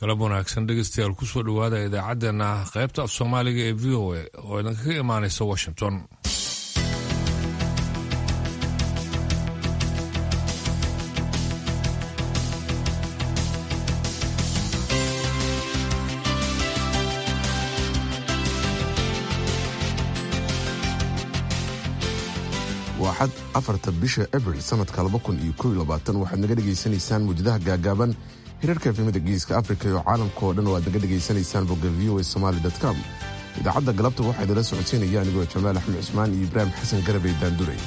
galab wanaagsan dhegeystayaal kusoo dhowaada idaacaddeenna qaybta af soomaaliga ee v o a oo idinkaga imaanaysa washington waa xad afarta bisha abril sanadka waxaad naga dhegaysanaysaan muujadaha gaagaaban hirarka efemada geeska afrika iyo caalamka oo dhan oo aad naga dhegaysanaysaan bogga v o a somaali com idaacadda galabta waxaa idinla socodsiinaya anigoo jamaal axmed cusmaan iyo ibraahim xasan garabey daanduray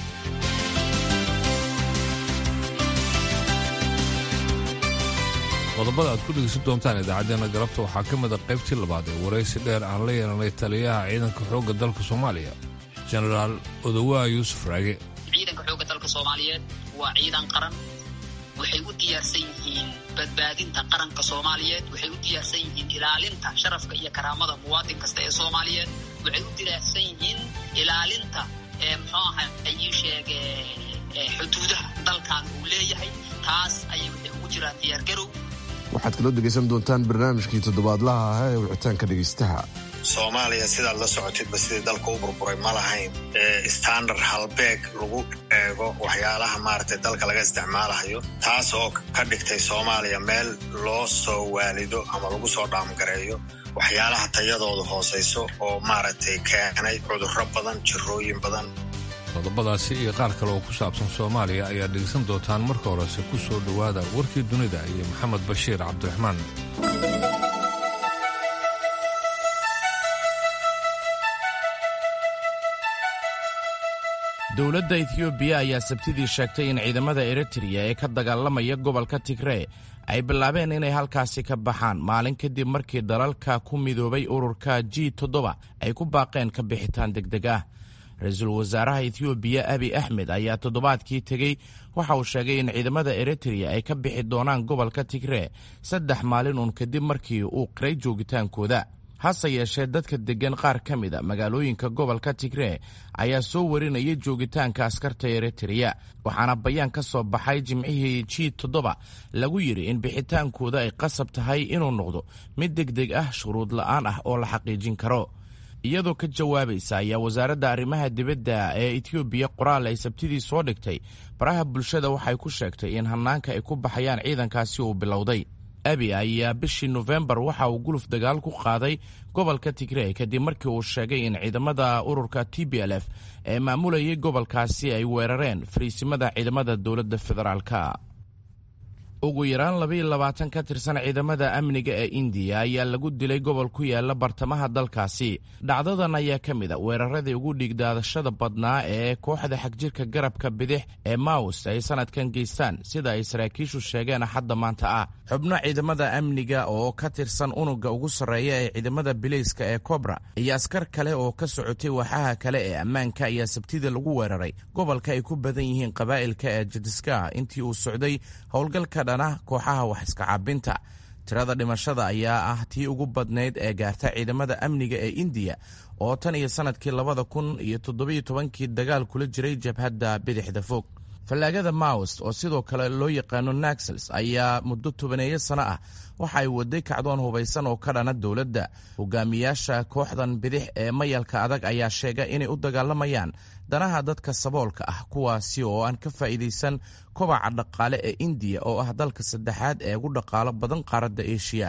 qodobada aad ku dhegeysan doontaan idaacaddeenna galabta waxaa ka mid a qaybtii labaad ee waraysi dheer aan la yeelanay taliyaha ciidanka xoogga dalka soomaaliya jenaraal odowaa yuusuf raage ciidanka xoogga dalka soomaaliyeed waa ciidan qaran waxay u diyaarsan yihiin badbaadinta qaranka soomaaliyeed waxay u diyaarsan yihiin ilaalinta sharafka iyo karaamada muwaadin kasta ee soomaaliyeed waxay u diyaarsan yihiin ilaalinta muxuu aha ayii sheege xuduudaha dalkan uu leeyahay taas ayay waxay ugu jiraan diyaargarow waxaad kaloo dhegaysan doontaan barnaamijkii toddobaadlaha ahaa ee wicitaanka dhegaystaha soomaaliya sidaad la socotidba sidii dalka u burburay ma lahayn standard halbeeg lagu eego waxyaalaha maaragtay dalka laga isticmaalayo taas oo ka dhigtay soomaaliya meel loo soo waalido ama lagu soo dhaamgareeyo waxyaalaha tayadooda hoosayso oo maaragtay keenay cudurro badan jirooyin badan qodobadaasi iyo qaar kale oo ku saabsan soomaaliya ayaad dhegeysan doontaan marka horese ku soo dhowaada warkii dunida iyo maxamed bashiir cabdiraxmaan dowladda etiyoobiya ayaa sabtidii sheegtay in ciidamada eritreya ee ka dagaalamaya gobolka tigree ay bilaabeen inay halkaasi ka baxaan maalin kadib markii dalalka ku midoobay ururka g toddoba ay ku baaqeen ka bixitaan degdeg ah ra-iisul wasaaraha etiyoobiya abi axmed ayaa toddobaadkii tegey waxa uu sheegay in ciidamada eritreya ay ka bixi doonaan gobolka tigree saddex maalin uun kadib markii uu qiray joogitaankooda hase yeeshee dadka deggan qaar ka mid a magaalooyinka gobolka tigree ayaa soo warinaya joogitaanka askarta eritreya waxaana bayaan ka soo baxay jimcihii g toddoba lagu yidhi in bixitaankooda ay qasab tahay inuu noqdo mid degdeg ah shuruud la'aan ah oo la xaqiijin karo iyadoo ka jawaabaysa ayaa wasaaradda arrimaha dibadda ee etiyoobiya qoraal ay sabtidii soo dhigtay baraha bulshada waxay ku sheegtay in hannaanka ay ku baxayaan ciidankaasi uu bilowday abi ayaa bishii nofembar waxa uu guluf dagaal ku qaaday gobolka tigrey kadib markii uu sheegay in ciidamada ururka t b l f ee maamulayay gobolkaasi ay weerareen fariisimada ciidamada dowladda federaalka ugu yaraan labaiyo labaatan ka tirsan ciidamada amniga ee indiya ayaa lagu dilay gobol ku yaala bartamaha dalkaasi dhacdadan ayaa ka mid a weeraradii ugu dhiigdaadashada badnaa ee kooxda xagjirka garabka bidix ee maus ay sanadkan geystaan sida ay saraakiishu sheegeen axadda maanta ah xubno ciidamada amniga oo ka tirsan unugga ugu sarreeya ee ciidamada bilayska ee kobra iyo askar kale oo ka socotay waaxaha kale ee ammaanka ayaa sabtida lagu weeraray gobolka ay ku badan yihiin qabaa'ilka ee jadiska intii uu socday howlgalka kooxaha wax iska caabinta tirada dhimashada ayaa ah tii ugu badnayd ee gaarta ciidamada amniga ee indiya oo tan iyo sanadkii labada kun iyo toddobiyo tobankii dagaal kula jiray jabhadda bidixda fog fallaagada maus oo sidoo kale loo yaqaano naxels ayaa muddo tobaneeyo sano ah waxa ay waday kacdoon hubaysan oo ka dhana dowladda hogaamiyaasha kooxdan bidix ee mayalka adag ayaa sheega inay u dagaalamayaan danaha dadka saboolka ah kuwaasi oo aan ka faa'iidaysan kobaca dhaqaale ee indiya oo ah dalka saddexaad ee ugu dhaqaalo badan qaaradda eshiya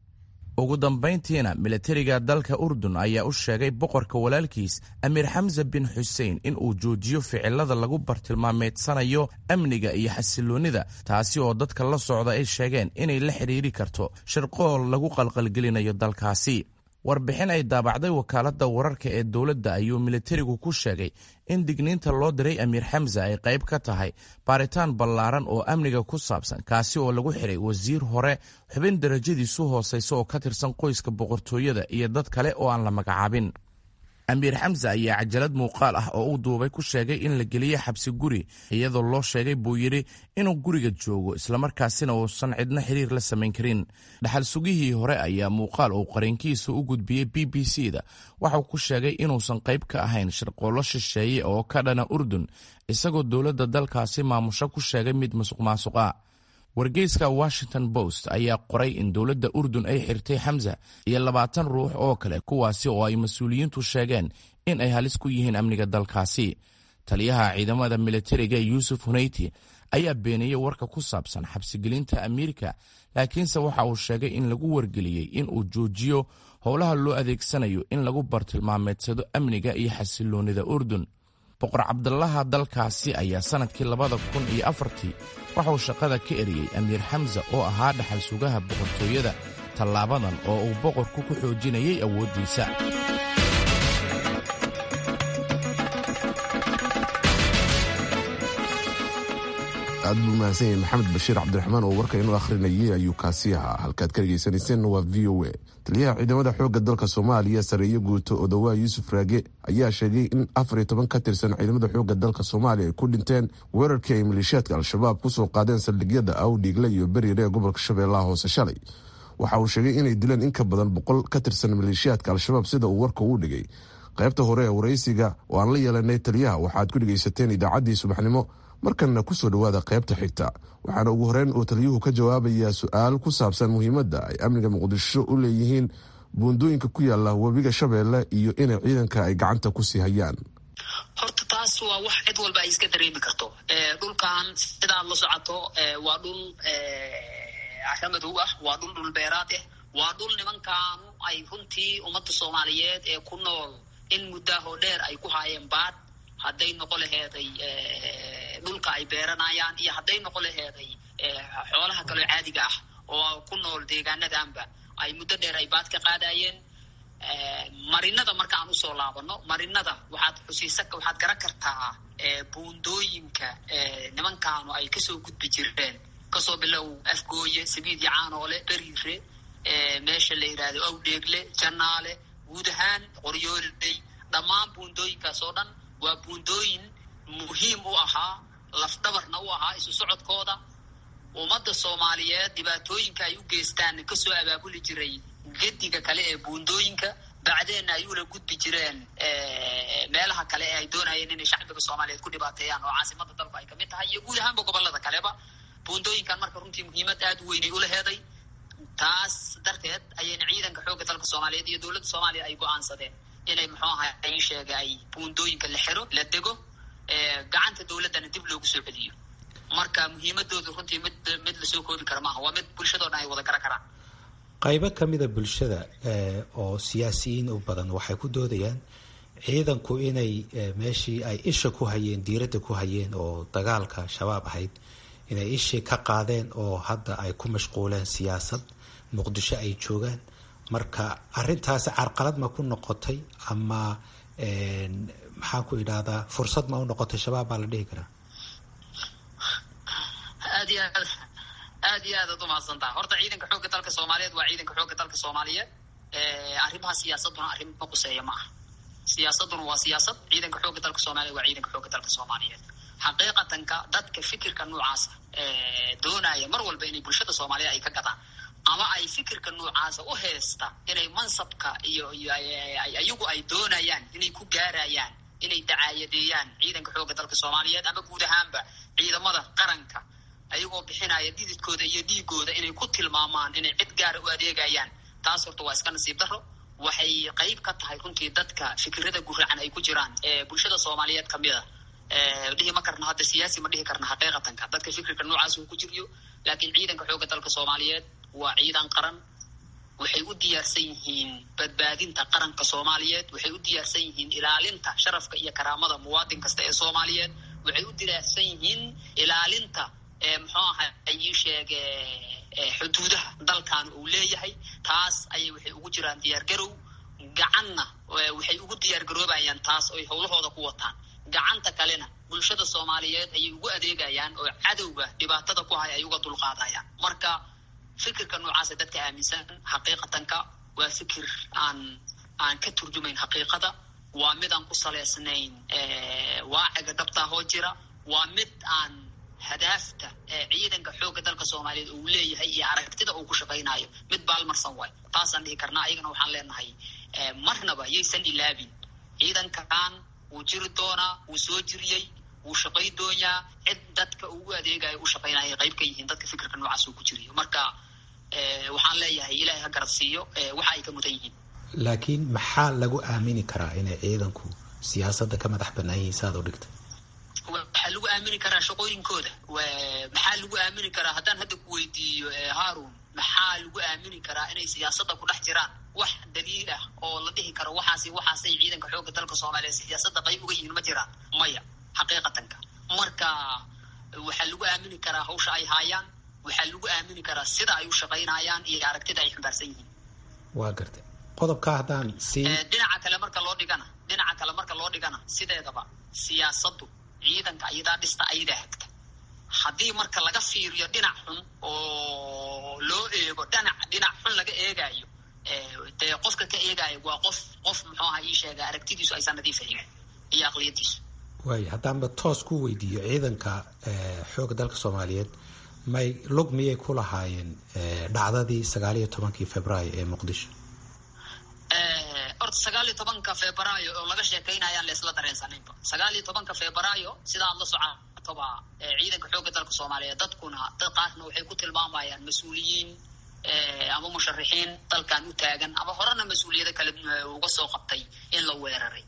ugu dambayntiina milatariga dalka urdun ayaa u sheegay boqorka walaalkiis amiir xamse bin xuseen in uu joojiyo ficilada lagu bartilmaameedsanayo amniga iyo xasiloonnida taasi oo dadka la socda ay sheegeen inay la xidhiiri karto shirqool lagu qalqalgelinayo dalkaasi warbixin ay daabacday wakaaladda wararka ee dowladda ayuu militarigu ku sheegay in digniinta loo diray amiir xamse ay qayb ka tahay baaritaan ballaaran oo amniga ku saabsan kaasi oo lagu xiray wasiir hore xubin darajadiisu hoosaysa oo ka tirsan qoyska boqortooyada iyo dad kale oo aan la magacaabin amiir xamse ayaa cajalad muuqaal ah oo uu duubay ku sheegay in la geliye xabsi guri iyadoo loo sheegay buu yidhi inuu guriga joogo islamarkaasina uusan cidna xiriir la samayn karin dhaxal sugihii hore ayaa muuqaal uu qarinkiisa u gudbiyey b b c da waxauu ku sheegay inuusan qayb ka ahayn shirqoollo shisheeye oo ka dhana urdun isagoo dowladda dalkaasi maamusho ku sheegay mid musuq maasuqa wargeyska washington post ayaa qoray in dowladda urdun ay xirtay xamza iyo labaatan ruux oo kale kuwaasi oo ay mas-uuliyiintu sheegeen in ay halis ku yihiin amniga dalkaasi taliyaha ciidamada militariga yuusuf huneyti ayaa beeniyey warka ku saabsan xabsigelinta amiirka laakiinse waxa uu sheegay in lagu wargeliyey in uu joojiyo howlaha loo adeegsanayo in lagu bartilmaameedsado amniga iyo xasiloonnida urdun boqor cabdalaha dalkaasi ayaa sannadkii labada kun iyo afartii waxauu shaqada ka eriyey amiir xamsa oo ahaa dhaxal sugaha boqortooyada tallaabadan oo uu boqorku ku xoojinayay awooddiisa aad buu mahadsan yahay maxamed bashiir cabdiraxmaan oo warka inuu akhrinayay ayuu kaasi ahaa halkaad ka dhegaysanayseena waa v o a taliyaha ciidamada xoogga dalka soomaaliya sareeyo guuto odawaa yuusuf raage ayaa sheegay in afar iyo toban ka tirsan ciidamada xoogga dalka soomaaliya ay ku dhinteen weerarkii ay maleeshiyaadka al-shabaab kusoo qaadeen saldhigyada awdhiigle iyo beriire ee gobolka shabeellaha hoose shalay waxa uu sheegay inay dileen in ka badan boqol ka tirsan maleeshiyaadka al-shabaab sida uu warka uu dhigay qaybta hore ee waraysiga oo aan la yeelanay taliyaha waxaad ku dhegaysateen idaacaddii subaxnimo markanna kusoo dhowaada qaybta xigta waxaana ugu horeyn uu taliyuhu ka jawaabayaa su-aal ku saabsan muhiimadda ay amniga muqdisho u leeyihiin buundooyinka ku yaala webiga shabeelle iyo inay ciidanka ay gacanta ku sii hayaan horta taas waa wax cid walba ay iska dareemi karto dhulkan sidaad la socoto waa dhul caramadhow ah waa dhul dhulbeeraad ah waa dhul nimankaanu ay runtii ummadda soomaaliyeed ee ku nool in muddaahoo dheer ay ku haayeen baad hadday noqo laheeday dhulka ay beeranayaan iyo hadday noqo laheeday xoolaha kaloo caadiga ah oo ku nool deegaanadanba ay muddo dheer ay baad ka qaadayeen marinada marka aan usoo laabano marinada waxaad xusiisa waxaad garan kartaa buundooyinka nimankaanu ay kasoo gudbi jireen kasoo bilow afgooye sabiid iyo caanoole beriire meesha la yidhaahdo awdheegle janaale guud ahaan qoryooley dhammaan buundooyinkaas oo dhan waa buundooyin muhiim u ahaa lafdhabarna u ahaa isu socodkooda ummadda soomaaliyeed dhibaatooyinka ay u geystaan kasoo abaabuli jiray gediga kale ee buundooyinka bacdeenna ay ula gudbi jireen meelaha kale ee ay doonayeen inay shacbiga soomaaliyeed ku dhibaateeyaan oo caasimada dalku ay kamid tahay iyo guud ahaanba gobolada kaleba buundooyinkan marka runtii muhiimad aada u weynay ulaheeday taas darteed ayayna ciidanka xoogga dalka soomaaliyeed iyo dowladda soomaaliya ay go-aansadeen inay muxuu ahay ay sheega ay buundooyinka la xiro la dego gacanta dowladdana dib loogu soo celiyo marka muhiimadoodu runtii mid mid lasoo koobi kara maaha waa mid bulshadoo dhan ay wada garan karaan qaybo kamida bulshada oo siyaasiyiin u badan waxay ku doodayaan ciidanku inay meeshii ay isha ku hayeen diiradda ku hayeen oo dagaalka shabaab ahayd inay ishii ka qaadeen oo hadda ay ku mashquuleen siyaasad muqdisho ay joogaan marka arintaasi carqalad ma ku noqotay ama maxaan ku idhahdaa fursad ma u noqotay shabaab baa la dhihi karaa aad iyo aad aad iyo aad ad umahadsantaha horta ciidanka xoogga dalka soomaaliyeed waa ciidanka xoogga dalka soomaaliyeed arrimaha siyaasaduna arrin ma quseeya ma aha siyaasaduna waa siyaasad ciidanka xoogga dalka soomaliyeed waa ciidanka xoogga dalka soomaaliyeed xaqiiqatanka dadka fikirka noocaasa doonaya mar walba inay bulshada soomaaliyeed ay ka gadaan ama ay fikirka noocaasa u heesta inay mansabka iyo iyo ayagu ay doonayaan inay ku gaarayaan inay dacaayadeeyaan ciidanka xoogga dalka soomaaliyeed ama guud ahaanba ciidamada qaranka ayagoo bixinaya dhididkooda iyo dhiigooda inay ku tilmaamaan inay cid gaara u adeegayaan taas horta waa iska nasiib daro waxay qayb ka tahay runtii dadka fikirada guracan ay ku jiraan ee bulshada soomaaliyeed kamid a dhihi ma karna hadda siyaasi ma dhihi karna xaqiiqatanka dadka fikirka noocaas uu ku jiryo laakiin ciidanka xoogga dalka soomaaliyeed waa ciidan qaran waxay u diyaarsan yihiin badbaadinta qaranka soomaaliyeed waxay u diyaarsan yihiin ilaalinta sharafka iyo karaamada muwaadin kasta ee soomaaliyeed waxay u diyaarsan yihiin ilaalinta muxuu aha ayii sheege xuduudaha dalkan uu leeyahay taas ayay waxay ugu jiraan diyaargarow gacanna waxay ugu diyaargaroobayaan taas oy howlahooda ku wataan gacanta kalena bulshada soomaaliyeed ayay ugu adeegayaan oo cadowga dhibaatada ku hay ay uga dulqaadayaan marka fikirka noocaasa dadka aaminsan xaqiiqatanka waa fikir aan aan ka turjumayn xaqiiqada waa mid aan ku saleysnayn waaciga dhabtaahoo jira waa mid aan hadaafta ciidanka xoogga dalka soomaaliyeed uu leeyahay iyo aragtida uu ku shaqaynayo mid baalmarsan waay taasaan dhihi karnaa ayagana waxaan leenahay marnaba yaysan ilaabin ciidankan wuu jiri doonaa wuu soo jiriyey wuu shaqay doonyaa cid dadka ugu adeegayo u shaqaynaya qayb ka yihiin dadka fikirka noocaas uu ku jiriyo marka waxaan leeyahay ilaahay ha garad siiyo waxa ay ka mudan yihiin laakiin maxaa lagu aamini karaa inay ciidanku siyaasadda ka madax banaan yihiin saaad u dhigtay waxaa lagu aamini karaa shaqooyinkooda maxaa lagu aamini karaa haddaan hadda ku weydiiyo haarun maxaa lagu aamini karaa inay siyaasadda ku dhex jiraan wax daliil ah oo la dhihi karo waxaasi waxaasay ciidanka xoogga dalka soomaaliya siyaasadda qayb uga yihiin ma jiraan maya xaqiiqatanka marka waxaa lagu aamini karaa hawsha ay haayaan waxaa lagu aamini karaa sida ay u shaqaynayaan iyo aragtida ay xambaarsan yihiin waa gartay qodobka haddaan si dhinaca kale marka loo dhigana dhinaca kale marka loo dhigana sideedaba siyaasaddu ciidanka ayadaa dhista ayadaa hagta haddii marka laga fiiriyo dhinac xun oo loo eego dhinac dhinac xun laga eegaayo dee qofka ka eegaayo waa qof qof muxuu aha ii sheega aragtidiisu aysan nadiif ahayn iyo aqliyadiisu waay haddaanba toos ku weydiiyo ciidanka xoogga dalka soomaaliyeed may lug miyay ku lahaayeen dhacdadii sagaal iyo tobankii februaayo ee muqdisho horta sagaal iyo tobanka februaayo oo laga sheekaynayaan la isla dareensanaynba sagaal iyo tobanka februaayo sida aad la socotoba ciidanka xoogga dalka soomaaliyeed dadkuna dad qaarna waxay ku tilmaamayaan mas-uuliyiin ama musharixiin dalkan u taagan ama horena mas-uuliyado kale uga soo qabtay in la weeraray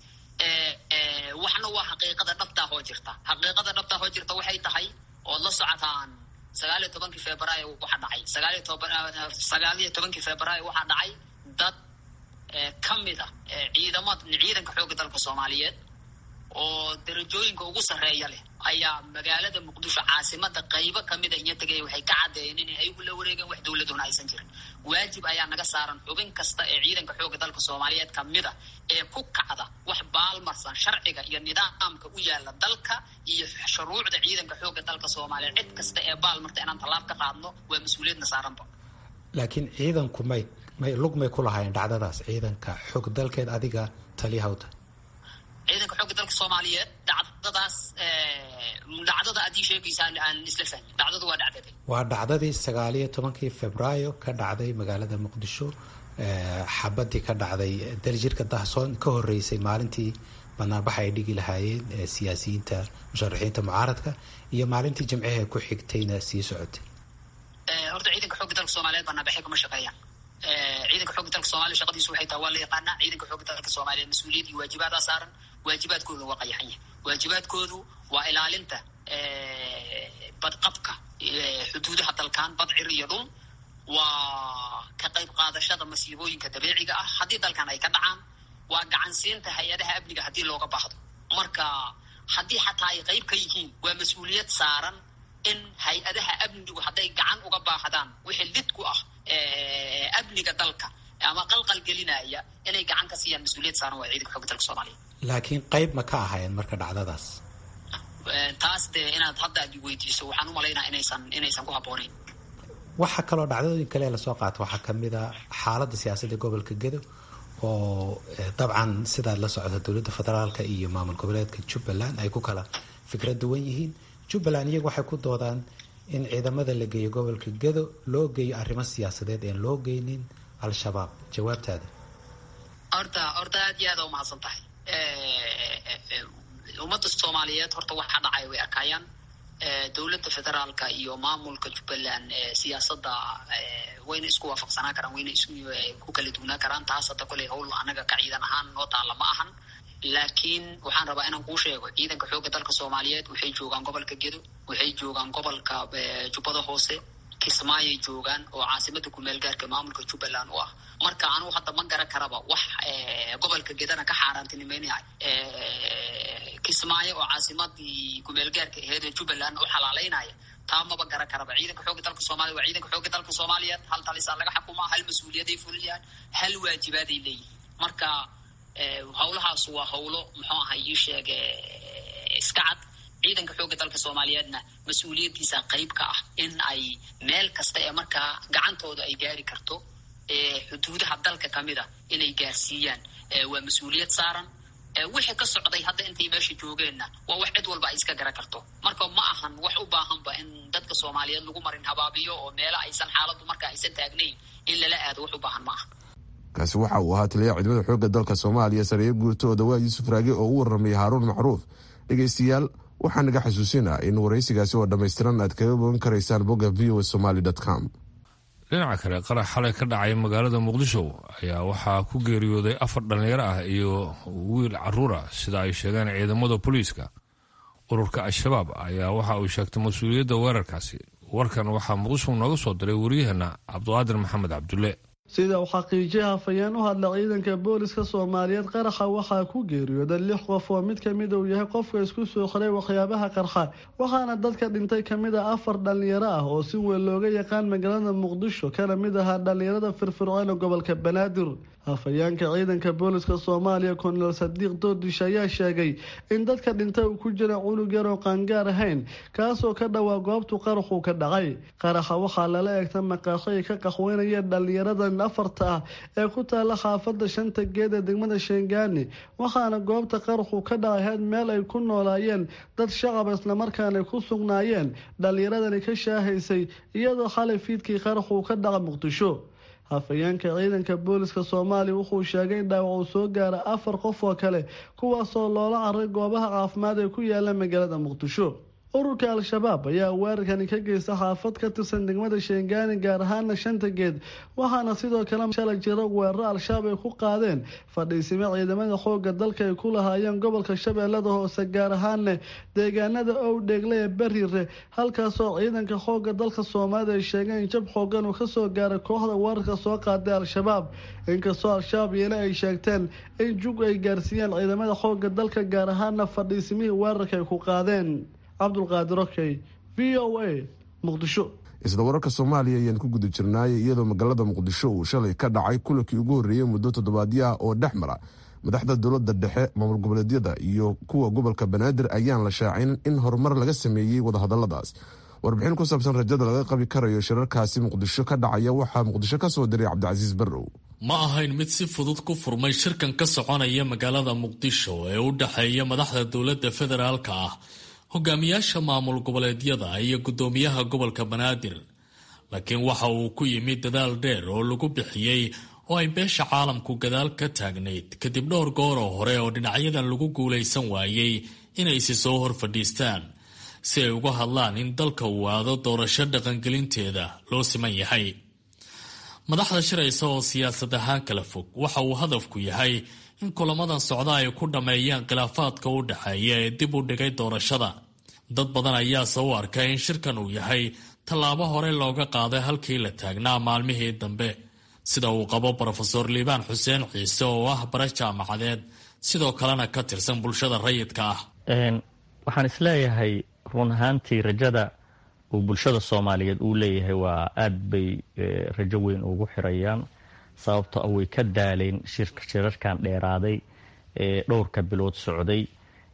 waxna waa xaqiiqada dhabtaa hoo jirta xaqiiqada dhabtaa hoo jirta waxay tahay ood la socotaan sagaal iyo tobankii februaayo waxaa dhacay sagaal iyo toban sagaal iyo tobankii februaayo waxaa dhacay dad ka mid a ciidamad ciidanka xoogga dalka soomaaliyeed oo darajooyinka ugu sarreeya leh ayaa magaalada muqdisho caasimada qaybo kamida iyo tegaya waxay ka caddeeyeen inay ayagu la wareegeen wax dowladuna aysan jirin waajib ayaa naga saaran xubin kasta ee ciidanka xoogga dalka soomaaliyeed kamida ee ku kacda wax baalmarsan sharciga iyo nidaamka u yaala dalka iyo shuruucda ciidanka xoogga dalka soomaaliyeed cid kasta ee baalmarta inaan tallaab ka qaadno waa mas-uuliyadna saaranba laakiin ciidanku may may lug may ku lahaayeen dhacdadaas ciidanka xoog dalkeed adiga taliyahawta ciidanka xoogga dalka soomaaliyeed dhacdadaas dhacdada adii sheegaysaa aan isla fahmin dhacdadu waa dhacdada waa dhacdadii sagaal iyo tobankii februaayo ka dhacday magaalada muqdisho xabadii ka dhacday daljirka dahsoon ka horeysay maalintii banaanbaxa ay dhigi lahaayeen siyaasiyiinta musharaxiinta mucaaradka iyo maalintii jimcihee ku xigtayna sii socotay horta ciidanka xoogga dalka soomaaliyeed banaanbaxay kuma shaqeeyaan ciidanka xoogga dalka soomaliya shaqadiisu waxay tahay waa la yaqaanaa ciidanka xoogga dalka soomaaliyeed mas-uuliyad iyo waajibaadaa saaran waajibaadkooda waa qayaxan yahay waajibaadkoodu waa ilaalinta badqabka xuduudaha dalkan badcir iyo dhul waa ka qayb qaadashada masiibooyinka dabiiciga ah haddii dalkan ay ka dhacaan waa gacansiinta hay-adaha amniga haddii looga baahdo marka haddii xataa ay qayb ka yihiin waa mas-uuliyad saaran in hay-adaha amnigu hadday gacan uga baahdaan wixii lid ku ah amniga dalka ama qalqal gelinaya inay gacan ka siiyaan mas-uuliyad saaran waa ciidanka xooga dalka soomaaliya laakiin qayb ma ka ahayn marka dhacdadaas taas dee inaad hadda aad weydiiso waxaan u malaynaa inaysan inaysan ku habboonayn waxaa kaloo dhacdadooyin kale lasoo qaata waxaa kamid a xaaladda siyaasadda gobolka gedo oo dabcan sidaad la socota dowladda federaalka iyo maamul goboleedka jubbaland ay ku kala fikrad duwan yihiin jubbaland iyagu waxay ku doodaan in ciidamada la geeyo gobolka gedo loo geeyo arrimo siyaasadeed een loo geynin al-shabaab jawaabtaada horta horta aad iyo aada umahadsan tahay ummadda soomaaliyeed horta waxa dhacay way arkaayaan dowladda federaalka iyo maamulka jubbaland siyaasadda wayna isku waafaqsanaa karaan wayna isku ku kala duwnaa karaan taas hadda koley hawl anaga ka ciidan ahaan noo taalla ma ahan laakiin waxaan rabaa inaan kuu sheego ciidanka xoogga dalka soomaaliyeed waxay joogaan gobolka gedo waxay joogaan gobolka jubbada hoose kismaayay joogaan oo caasimada kumeel gaarka maamulka jubbaland u ah marka anugu hadda ma garan karaba wax gobolka gedana ka xaaraantinimeynaya kismaayo oo caasimadii kumeel gaarka aheed ee jubbaland u xalaaleynaya taa maba garan karaba ciidanka xoogga dalka soomaliya waa ciidanka xoogga dalka soomaaliyeed hal talisaa laga xukumaa hal mas-uuliyaday fuliyaan hal waajibaaday leeyihin marka hawlahaas waa hawlo muxuu aha ii sheege iska cad ciidanka xoogga dalka soomaaliyeedna mas-uuliyaddiisa qayb ka ah in ay meel kasta ee markaa gacantooda ay gaari karto xuduudaha dalka kamid a inay gaarsiiyaan waa mas-uuliyad saaran wixii ka socday hadda intay meesha joogeenna waa wax cid walba ay iska garan karto marka ma ahan wax u baahanba in dadka soomaaliyeed lagu marin habaabiyo oo meelo aysan xaaladdu marka aysan taagnayn in lala aado wax u baahan ma aha kaasi waxa uu ahaa taliyaha ciidamada xoogga dalka soomaaliya sareeye guurto oo dawaa yuusuf raage oo u warramay haaruun macruuf dhegaystayaal waxaa naga xasuusinaa in waraysigaasi oo dhammaystiran aad kaga bogan karaysaan bogga v o somaly com dhinaca kale qarax xalay ka dhacay magaalada muqdisho ayaa waxaa ku geeriyooday afar dhallinyaro ah iyo wiil caruur ah sida ay sheegeen ciidamada booliiska ururka al-shabaab ayaa waxa uu sheegtay mas-uuliyadda weerarkaasi warkan waxaa muqdisho nooga soo diray waryaheena cabdiqaadir maxamed cabdulle sida uu xaqiijiyay hafayeen u hadla ciidanka booliska soomaaliyeed qaraxa waxaa ku geeriyooday lix qof oo mid kamid uu yahay qofka isku soo xiray waxyaabaha qarxa waxaana dadka dhintay kamid ah afar dhallinyaro ah oo si weyn looga yaqaan magaalada muqdisho kana mid ahaa dhallinyarada firfircoon ee gobolka banaadir hafayeenka ciidanka booliska soomaaliya konel sadiiq doodish ayaa sheegay in dadka dhintay uu ku jira cunug yar oo qaangaar ahayn kaasoo ka dhowaa goobtu qaraxuu ka dhacay qaraxa waxaa lala eegta maqaasho ay ka qaxweynayeen dhallinyaradan afarta ah ee ku taala xaafada shanta geed ee degmada sheengani waxaana goobta qaraxuu ka dhacahayd meel ay ku noolaayeen dad shacab islamarkaana ku sugnaayeen dhallinyaradani ka shaahaysay iyadoo xalay fiidkii qaraxuu ka dhaca muqdisho hafayeenka ciidanka booliska soomaaliya wuxuu sheegay in dhaawac uu soo gaara afar qof oo kale kuwaasoo loola caray goobaha caafimaad ee ku yaala magaalada muqdisho ururka al-shabaab ayaa weerarkani ka geysta xaafad ka tirsan degmada sheengani gaar ahaana shanta geed waxaana sidoo kale shalay jira weeraro al-shabaab ay ku qaadeen fadhiisimo ciidamada xooga dalka ay ku lahaayeen gobolka shabeellada hoose gaar ahaana deegaanada owdheegle ee bariire halkaasoo ciidanka xooga dalka soomaalida ay sheegeen in jab xoogan uu kasoo gaaray kooxda weerarka soo qaaday al-shabaab inkastoo al-shabaab yeele ay sheegteen in jug ay gaarsiiyeen ciidamada xooga dalka gaar ahaana fadhiisimihii weerarka ay ku qaadeen cabdulqaadir okey v o a muqdisho isla wararka soomaaliya ayaan ku guda jirnaayay iyadoo magaalada muqdisho uu shalay ka dhacay kulankii ugu horreeyey muddo toddobaadyo ah oo dhex mara madaxda dowladda dhexe maamul goboleedyada iyo kuwa gobolka banaadir ayaan la shaacin in horumar laga sameeyey wadahadaladaas warbixin ku saabsan rajada laga qabi karayo shirarkaasi muqdisho ka dhacaya waxaa muqdisho ka soo diray cabdicasiis barrow ma ahayn mid si fudud ku furmay shirkan ka soconaya magaalada muqdisho ee u dhexeeya madaxda dowladda federaalka ah hogaamiyaasha maamul goboleedyada iyo guddoomiyaha gobolka banaadir laakiin waxa uu ku yimid dadaal dheer oo lagu bixiyey oo ay beesha caalamku gadaal ka taagnayd kadib dhowr gooroo hore oo dhinacyadan lagu guulaysan waayey inaysi soo hor fadhiistaan si ay uga hadlaan in dalka uu aado doorasho dhaqangelinteeda loo siman yahay madaxda shiraysa oo siyaasad ahaan kala fog waxa uu hadafku yahay in kulamadan socda ay ku dhammeeyaan khilaafaadka u dhexeeya ee dib u dhigay doorashada dad badan ayaase u arkay in shirkan uu yahay tallaabo hore looga qaaday halkii la taagnaa maalmihii dambe sida uu qabo brofeor liibaan xuseen ciise oo ah bara jaamacadeed sidoo kalena ka tirsan bulshada rayidka ah waxaan isleeyahay run ahaantii rajada uu bulshada soomaaliyeed uu leeyahay waa aad bay rajo weyn ugu xirayaan sababto way ka daaleen shirarkan dheeraaday ee dhowrka bilood socday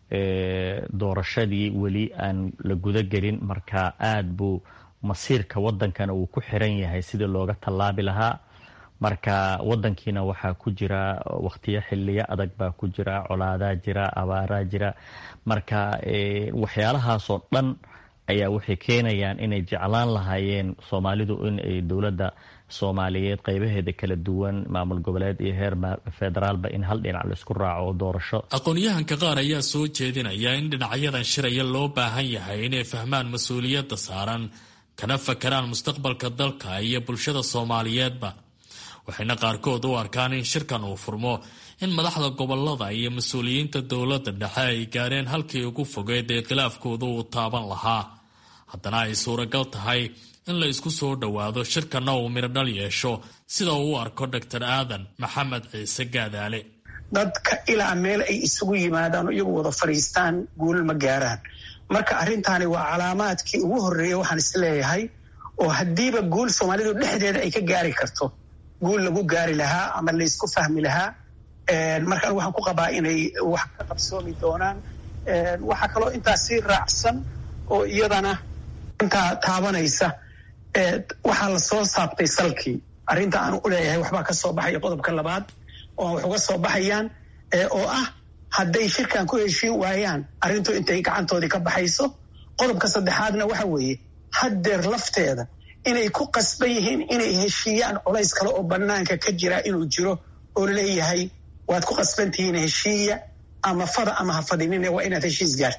doorashadii weli aan la gudagelin marka aad buu masiirka wadankana uu ku xiran yahay sidii looga tallaabi lahaa marka wadankiina waxaa ku jira waqtiyo xiliyo adag baa ku jira colaadaa jira abaaraa jira marka waxyaalahaasoo dhan ayaa waxay keenayaan inay jeclaan lahaayeen soomaalidu in ay dowladda soomaaliyeed qeybaheeda kala duwan maamul goboleed iyo heer federaalba in hal dhinac laisku raaco doorasho aqoon-yahanka qaar ayaa soo jeedinaya in dhinacyadan shiraya loo baahan yahay inay fahmaan mas-uuliyadda saaran kana fakaraan mustaqbalka dalka iyo bulshada soomaaliyeedba waxayna qaarkood u arkaan in shirkan uu furmo in madaxda gobolada iyo mas-uuliyiinta dowladda dhexe ay gaareen halkii ugu fogeed ee khilaafkooda uu taaban lahaa haddana ay suuragal tahay in la isku soo dhowaado shirkanna uu midhodhal yeesho sida uu u arko doctor aadan maxamed ciise gaadaale dadka ilaa meel ay isugu yimaadaan iyagu wada fadhiistaan guul ma gaaraan marka arrintaani waa calaamaadkii ugu horreeya waxaan isleeyahay oo haddiiba guul soomaalidu dhexdeeda ay ka gaari karto guul lagu gaari lahaa ama laysku fahmi lahaa markaan waxaan ku qabaa inay wax ka qabsoomi doonaan waxaa kaloo intaas sii raacsan oo iyadana intaa taabanaysa waxaa la soo saabtay salkii arrinta aan u leeyahay waxbaa ka soo baxaya qodobka labaad oo wax uga soo baxayaan oo ah hadday shirkan ku heshiin waayaan arrintu intay gacantoodii ka baxayso qodobka saddexaadna waxa weeye haddeer lafteeda inay ku qasban yihiin inay heshiiyaan colays kale oo bannaanka ka jira inuu jiro oo leeyahay waad ku qasbantihiin heshiiya ama fada ama ha fadinine waa inaad heshiis gaartaan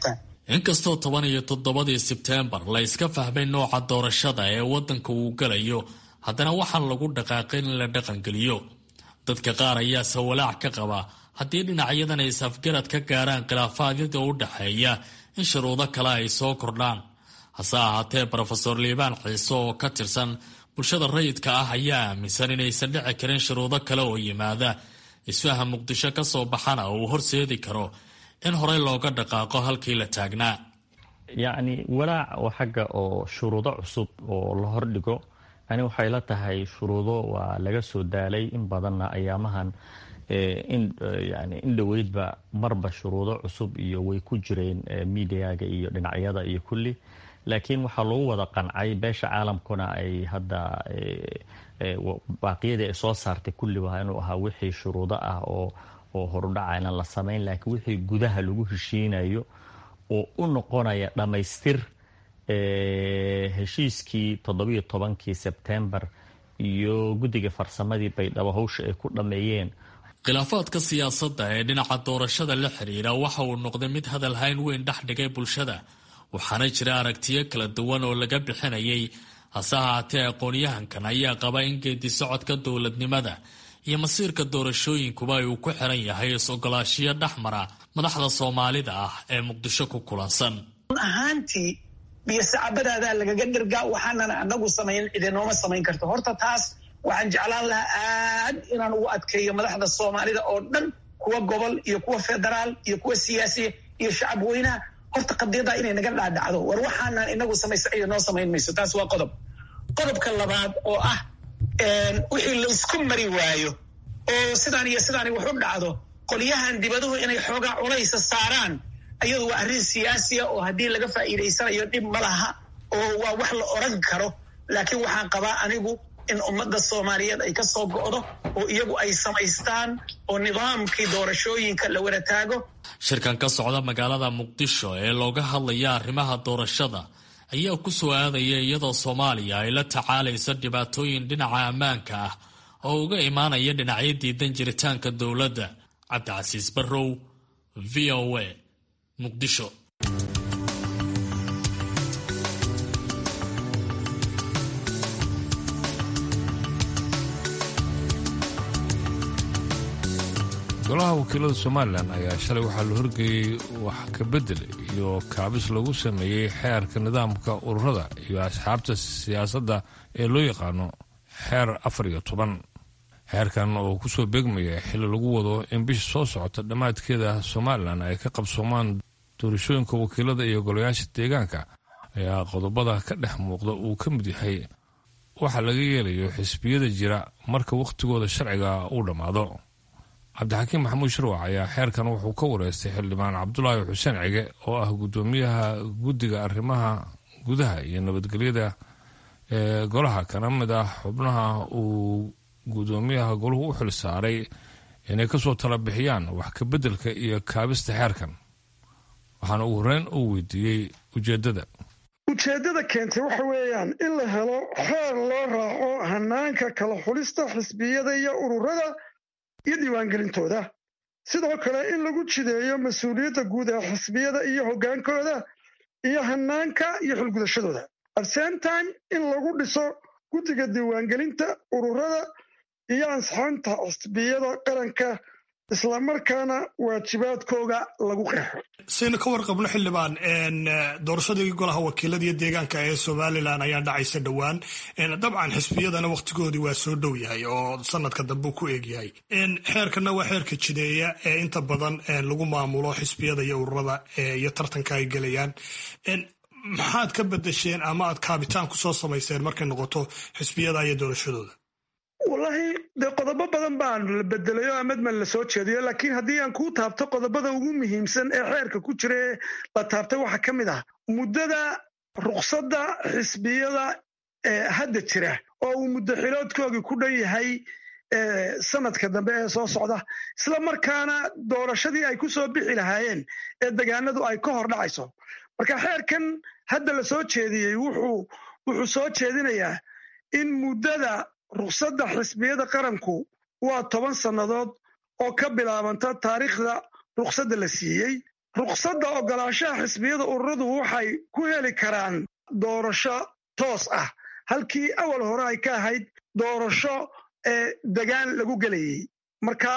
inkastoo toban iyo toddobadii sebteembar la iska fahmay nooca doorashada ee waddanka uu galayo haddana waxaan lagu dhaqaaqin in la dhaqangeliyo dadka qaar ayaase walaac ka qaba haddii dhinacyadan ay safgarad ka gaaraan khilaafaadyada u dhexeeya in shuruudo kale ay soo kordhaan hase ahaatee brofeor liibaan ciise oo ka tirsan bulshada rayidka ah ayaa aaminsan inaysan dhici karin shuruudo kale oo yimaada isfaham muqdisho ka soo baxana uu horseedi karo in horey looga dhaqaaqo halkii la taagnaa yacni walaac oo xagga oo shuruudo cusub oo la hordhigo ani waxay la tahay shuruudo waa laga soo daalay in badanna ayaamahan yani in dhoweydba marba shuruudo cusub iyo way ku jireen midiyaga iyo dhinacyada iyo kulli laakiin waxaa lagu wada qancay beesha caalamkuna ay hadda baaqiyadii ay soo saartay kulli waa inuu ahaa wixii shuruudo ah oo oo horudhacayna la samayn laakiin wixii gudaha lagu heshiinayo oo u noqonaya dhammaystir heshiiskii toddobiyo tobankii sebtembar iyo guddiga farsamadii baydhabo hawsha ay ku dhammeeyeen khilaafaadka siyaasadda ee dhinaca doorashada la xidhiira waxa uu noqday mid hadal hayn weyn dhex dhigay bulshada waxaana jira aragtiyo kala duwan oo laga bixinayay hase ahaatee aqoon-yahankan ayaa qaba in geedi socodka dowladnimada iyo masiirka doorashooyinkuba ay uu ku xiran yahay is-ogolaashiyo dhexmara madaxda soomaalida ah ee muqdisho ku kulansan ahaantii biyo sacabadaadaa lagaga dhirgaa waxaanana anagu samayn idinooma samayn karto horta taas waxaan jeclaan lahaa aad inaan ugu adkeeyo madaxda soomaalida oo dhan kuwa gobol iyo kuwa federaal iyo kuwa siyaasiya iyo shacab weynaha horta qadiyaddaa inay naga dhaadhacdo war waxaanaan inagu samaysa iyo noo samayn mayso taas waa qodob qodobka labaad oo ah wixii laysku mari waayo oo sidaan iyo sidaani wax u dhacdo qolyahan dibaduhu inay xoogaa culaysa saaraan ayadu waa arrin siyaasiya oo haddii laga faa'iidaysanayo dhib ma laha oo waa wax la oran karo laakiin waxaan qabaa anigu in ummadda soomaaliyeed ay ka soo go'do oo iyagu ay samaystaan oo nidaamkii doorashooyinka la wada taago shirkan ka socda magaalada muqdisho ee looga hadlaya arrimaha doorashada ayaa ku soo aadaya iyadoo soomaaliya ay la tacaalayso dhibaatooyin dhinaca ammaanka ah oo uga imaanaya dhinacyo diidan jiritaanka dowladda cabdicasiis barrow v o a muqdisho golaha wakiilada somalilan ayaa shalay waxaa la horgeeyey wax ka bedel iyo kaabis lagu sameeyey xeerka nidaamka ururada iyo asxaabta siyaasadda ee loo yaqaano xeer afar iyo toban xeerkan oo kusoo beegmaya xilli lagu wado in bisha soo socota dhammaadkeeda somalilan ay ka qabsoomaan doorashooyinka wakiilada iyo golayaasha deegaanka ayaa qodobada ka dhex muuqda uu ka mid yahay waxa laga yeelayo xisbiyada jira marka wakhtigooda sharciga uu dhammaado cabdixakiim maxamuud shirwac ayaa xeerkan wuxuu ka wareystay xildhibaan cabdulaahi xuseen cige oo ah guddoomiyaha guddiga arrimaha gudaha iyo nabadgelyada ee golaha kana mid ah xubnaha uu guddoomiyaha golahu u xil saaray inay kasoo tala bixiyaan wax ka beddelka iyo kaabista xeerkan waxaana ugu horeyn uu weydiiyey ujeeddada ujeeddada keentay waxa weeyaan in la helo xeer loo raaco hanaanka kala xulista xisbiyada iyo ururada iyo diiwaangelintooda sidoo kale in lagu jideeyo mas-uuliyadda guud ee xisbiyada iyo hoggaankooda iyo hanaanka iyo xilgudashadooda at same time in lagu dhiso guddiga diiwaangelinta ururada iyo ansixinta xisbiyada qaranka islamarkaana waajibaadkooga lagu qeexo saynu ka warqabno xildhibaan doorashadii golaha wakiilada iyo deegaanka ee somalilan ayaa dhacaysa dhowaan dabcan xisbiyadana wakhtigoodii waa soo dhow yahay oo sanadka dambe ku eegyahay xeerkana waa xeerka jideeya ee inta badan lagu maamulo xisbiyada iyo ururada iyo tartanka ay gelayaan maxaad ka bedesheen ama aad kaabitaan kusoo samayseen markay noqoto xisbiyada iyo doorashadooda wallaahi dee qodobo badan baan la bedelay oo amadman la soo jeediyo laakiin haddii aan kuu taabto qodobada ugu muhiimsan ee xeerka ku jira ee la taabtay waxaa ka mid ah muddada ruqsadda xisbiyada ee hadda jira oo uu muddo xiloodkoogii ku dhan yahay sanadka dambe ee soo socda isla markaana doorashadii ay ku soo bixi lahaayeen ee degaanadu ay ka hor dhacayso marka xeerkan hadda la soo jeediyey wuxuu soo jeedinayaa in muddada ruqsadda xisbiyada qaranku waa toban sannadood oo ka bilaabanta taariikhda ruqsadda la siiyey ruqsadda ogolaanshaha xisbiyada ururadu waxay ku heli karaan doorasho toos ah halkii awal hore ay ka ahayd doorasho degaan lagu gelayey marka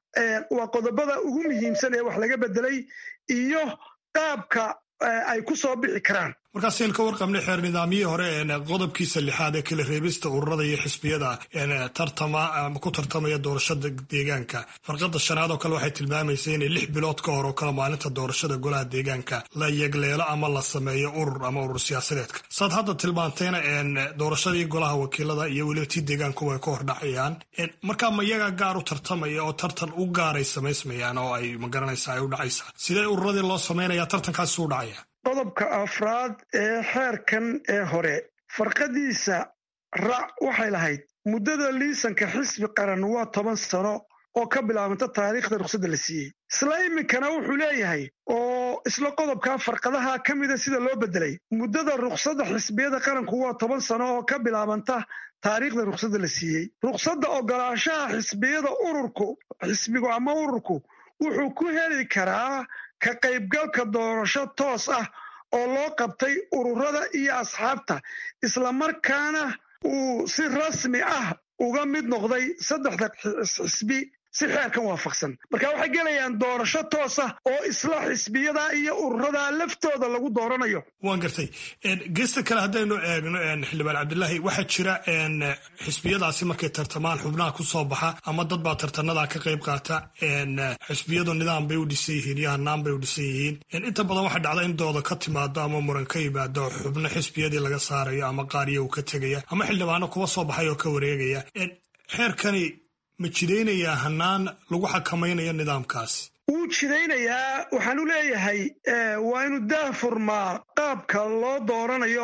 waa qodobada ugu muhiimsan ee wax laga bedelay iyo qaabka ay ku soo bixi karaan markaas aynu ka warqabnay xeer nidaamyihii hore qodobkiisa lixaad ee kala reebista ururada iyo xisbiyada tartama ama ku tartamaya doorashada deegaanka farqada shanaad oo kale waxay tilmaamaysa inay lix bilood ka hor oo kale maalinta doorashada golaha deegaanka la yegleelo ama la sameeyo urur ama urur siyaasadeedka saad hadda tilmaantayna doorashadii golaha wakiilada iyo weliba tii deegaanku way ka hordhacayaan markaa ma iyaga gaar u tartamaya oo tartan u gaaray samaysmayaan oo ay magaranaysa ay u dhacaysaa sidee ururadii loo samaynaya tartankaasi u dhacaya qodobka afraad ee xeerkan ee hore farqadiisa rac waxay lahayd muddada liisanka xisbi qaran waa toban sano oo ka bilaabanta taariikhda ruqsadda la siiyey isla iminkana wuxuu leeyahay oo isla qodobkaa farqadaha ka mida sida loo bedelay muddada ruqsadda xisbiyada qaranku waa toban sano oo ka bilaabanta taariikhda ruqsadda la siiyey ruqsadda ogolaanshaha xisbiyada ururku xisbigu ama ururku wuxuu ku heli karaa ka qaybgalka doorasho toos ah oo loo qabtay ururada iyo asxaabta islamarkaana uu si rasmi ah uga mid noqday saddexda xisbi si xeerkan waafaqsan marka waxay gelayaan doorasho toos ah oo isla xisbiyada iyo ururada laftooda lagu dooranayo waan gartay geesta kale haddaynu eegno xildhibaan cabdilaahi waxaa jira xisbiyadaasi markay tartamaan xubnaha ku soo baxa ama dad baa tartanada ka qayb qaata xisbiyadu nidaam bay u dhisan yihiin iyo hanaan bay u dhisan yihiin inta badan waxaa dhacda in dooda ka timaado ama muran ka yimaado xubno xisbiyadii laga saarayo ama qaariya uu ka tegaya ama xildhibaano kuwa soo baxay oo ka wareegaya xeerkani ma jidaynayaa hanaan lagu xakamaynayo nidaamkaasi wuu jidaynayaa waxaan u leeyahay waa inuu daahfurmaa qaabka loo dooranayo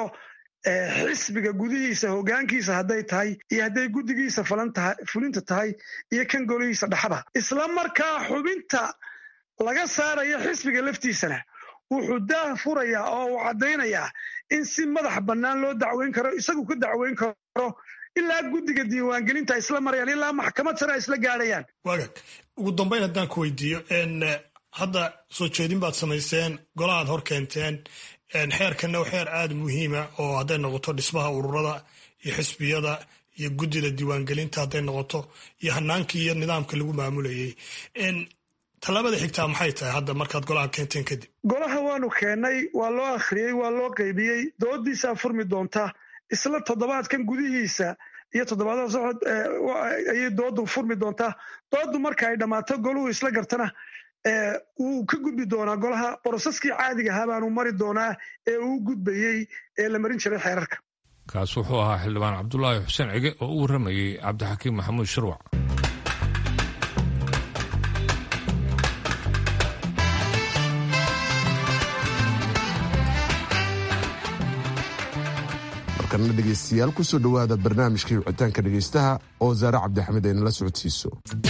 xisbiga gudihiisa hogaankiisa hadday tahay iyo hadday guddigiisa fulinta tahay iyo kan golihiisa dhexda isla markaa xubinta laga saarayo xisbiga laftiisana wuxuu daah furayaa oo uu caddaynayaa in si madax bannaan loo dacweyn karo isagu ka dacweyn karo ilaa guddiga diiwaangelinta isla marayaan ilaa maxkamad sare ay isla gaadhayaan waagag ugu dambayn haddaan ku weydiiyo hadda soo jeedin baad samayseen golahaad hor keenteen xeerkanna waa xeer aada muhiima oo hadday noqoto dhismaha ururada iyo xisbiyada iyo guddida diiwaangelinta hadday noqoto iyo hanaankii iyo nidaamka lagu maamulayay tallaabada xigtaa maxay tahay hadda markaad golaha keenteen kadib golaha waanu keennay waa loo akhriyey waa loo qaybiyey doodiisaa furmi doonta isla toddobaadkan gudihiisa iyo toddobaadada socod ayay doodu furmi doontaa doodu marka ay dhammaato goluhu isla gartana wuu ka gudbi doonaa golaha boroseskii caadiga ahaa baanu mari doonaa ee uu gudbayey ee la marin jiray xeerarka kaas wuxuu ahaa xildhibaan cabdulaahi xuseen cige oo u warramayey cabdixakiim maxamuud shirwac markana dhegaystayaal kusoo dhowaada barnaamijkii wicitaanka dhegaystaha oo zaare cabdixamid ay nala socodsiiso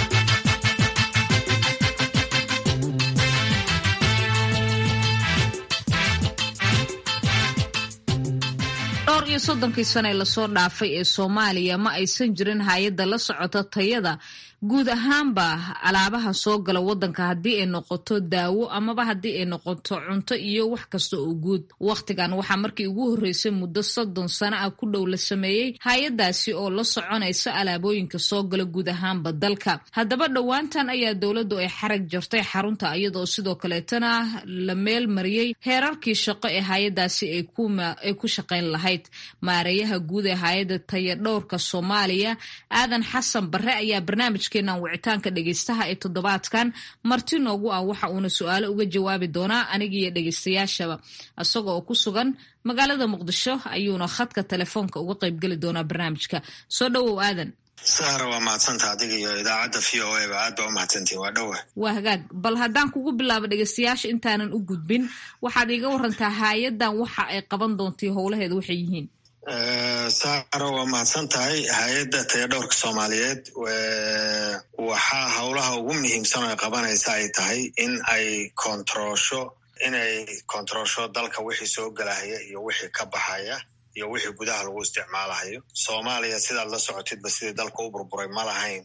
dhowr iyo soddonkii sane lasoo dhaafay ee soomaaliya ma aysan jirin hay-adda la socota tayada guud ahaanba alaabaha soo gala wadanka haddii ay noqoto daawo amaba haddii ay noqoto cunto iyo wax kasta oo guud wakhtigan waxaa markii ugu horreysay muddo soddon sano ah ku dhow la sameeyey hay-adaasi oo la soconaysa alaabooyinka soo gala guud ahaanba dalka haddaba dhowaantan ayaa dowladdu ay xarag jartay xarunta iyadoo sidoo kaleetana la meel mariyey heerarkii shaqo ee hay-adaasi ay ku shaqayn lahayd maareeyaha guud ee hay-adda tayadhowrka soomaaliya aadan xasan bare ayaa barnaamij wicitaanka dhegeystaha ee toddobaadkan marti noogu ah waxa uuna su-aalo uga jawaabi doonaa anigiiyo dhegeystayaashaba isaga oo ku sugan magaalada muqdisho ayuuna khadka telefoonka uga qaybgeli doonaa barnaamijka soo dhowow aadan sahra waa mahadsanta adiga iyo idaacadda v o a ba aad ba u mahadsantiin waa dhowa waa hagaag bal haddaan kugu bilaabo dhegeystayaasha intaanan u gudbin waxaad iiga warantaa hay-adan waxa ay qaban doontai howlaheeda waxay yihiin saaro waa mahadsan tahay hay-adda tayadhowrka soomaaliyeed waxaa howlaha ugu muhiimsan oo ay qabanaysa ay tahay in ay kontaroosho inay kontaroosho dalka wixii soo gelahaya iyo wixii ka baxaya iyo wixii gudaha lagu isticmaalahayo soomaaliya sidaad la socotidba sidii dalka u burburay ma lahayn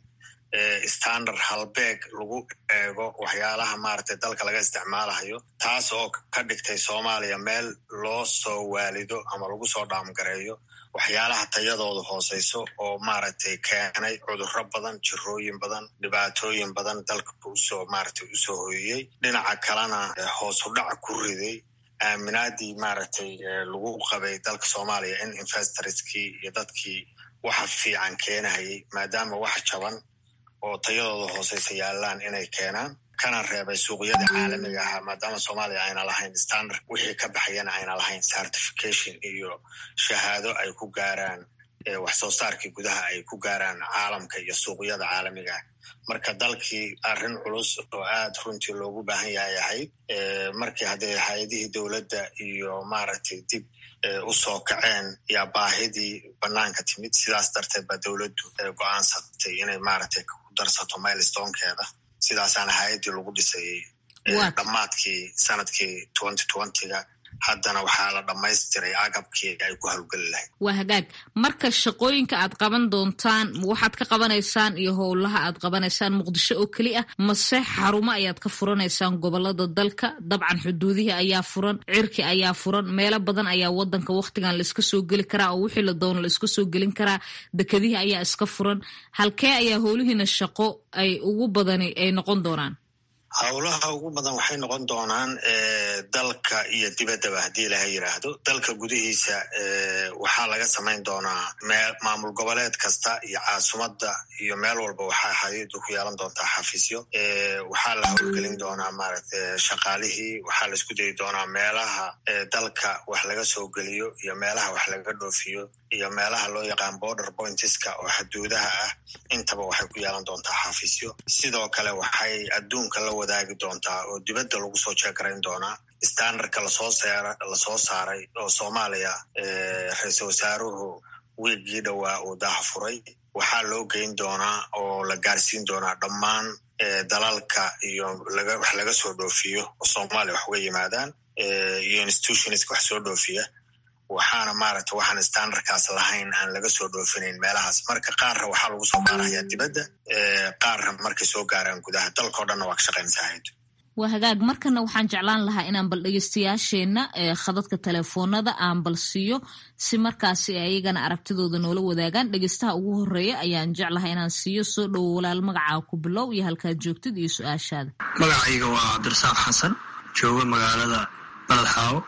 standard halbeeg lagu eego waxyaalaha maaragtay dalka laga isticmaalayo taas oo ka dhigtay soomaaliya meel loo soo waalido ama lagu soo dhaamgareeyo waxyaalaha tayadooda hooseyso oo maaragtay keenay cudurro badan jirooyin badan dhibaatooyin badan dalka usoo maaragtay usoo hoyiyey dhinaca kalena hoos u dhac ku riday aaminaadii maaragtay lagu qabay dalka soomaaliya in investorskii iyo dadkii waxa fiican keenahayay maadaama wax jaban oo tayadooda hooseysa yaalaan inay keenaan kana reebay suuqyada caalamiga ahaa maadaama soomaaliya ayna lahayn standard wixii ka baxayana ayna lahayn certification iyo shahaado ay ku gaaraan wax soo saarkii gudaha ay ku gaaraan caalamka iyo suuqyada caalamiga ah marka dalkii arrin culus oo aad runtii loogu baahan yahay ahayd markii haddee hay-adihii dowladda iyo maaragtay dib usoo kaceen yaa baahidii banaanka timid sidaas darteed baa dowladdu go-aansatay inay maaragtay ku darsato milestonkeeda sidaasaana hay-addii lagu dhisayey dhammaadkii sanadkii twenty twentyga haddana waxaa la dhammaystiray agabkii ay ku hawlgeli lahayd waa hagaag marka shaqooyinka aad qaban doontaan waxaad ka qabanaysaan iyo howlaha aad qabanaysaan muqdisho oo keli ah mase xarumo ayaad ka furanaysaan gobolada dalka dabcan xuduudihii ayaa furan cirki ayaa furan meelo badan ayaa wadanka wakhtigan laiska soo geli karaa oo wixii la doono laiska soo gelin karaa dekedihii ayaa iska furan halkee ayaa howlihiina shaqo ay ugu badani ay noqon doonaan howlaha ugu badan waxay noqon doonaan dalka iyo dibaddaba haddii ilaha yidhaahdo dalka gudihiisa waxaa laga samayn doonaa maamul goboleed kasta iyo caasimadda iyo meel walba waxaa hay-addu ku yeelan doontaa xafiisyo waxaa la howlgelin doonaa maaragta shaqaalihii waxaa la isku dayi doonaa meelaha dalka wax laga soo geliyo iyo meelaha wax laga dhoofiyo iyo meelaha loo yaqaan border pointiska oo xuduudaha ah intaba waxay ku yeelan doontaa xafiisyo sidoo kale waxay adduunka la wadaagi doontaa oo dibadda lagu soo jeegarayn doonaa standardka lasoo seera lasoo saaray oo soomaaliya ra-iisal wasaaruhu wiiggii dhowaa uu daha furay waxaa loo geyn doonaa oo la gaarsiin doonaa dhammaan dalalka iyo wax laga soo dhoofiyo oo soomaaliya wax uga yimaadaan iyo institutionska wax soo dhoofiya waxaana maaragta waxaan standardkaas lahayn aan laga soo dhoofinayn meelahaas marka qaarna waxaa lagu soo gaarayaa dibadda qaarna markay soo gaaraan gudaha dalkao dhanna waa ka shaqaynsahayd waa hagaag markana waxaan jeclaan lahaa inaan bal dhegeystayaasheenna khadadka telefoonada aan bal siiyo si markaasi ayagana aragtidooda noola wadaagaan dhegeystaha ugu horeeya ayaan jeclahay inaan siiyo soo dhowo walaal magacaa ku bilow iyo halkaad joogtid iyo su-aashaada magacayga waa cabdirasaaq xasan jooga magaalada baladxaawo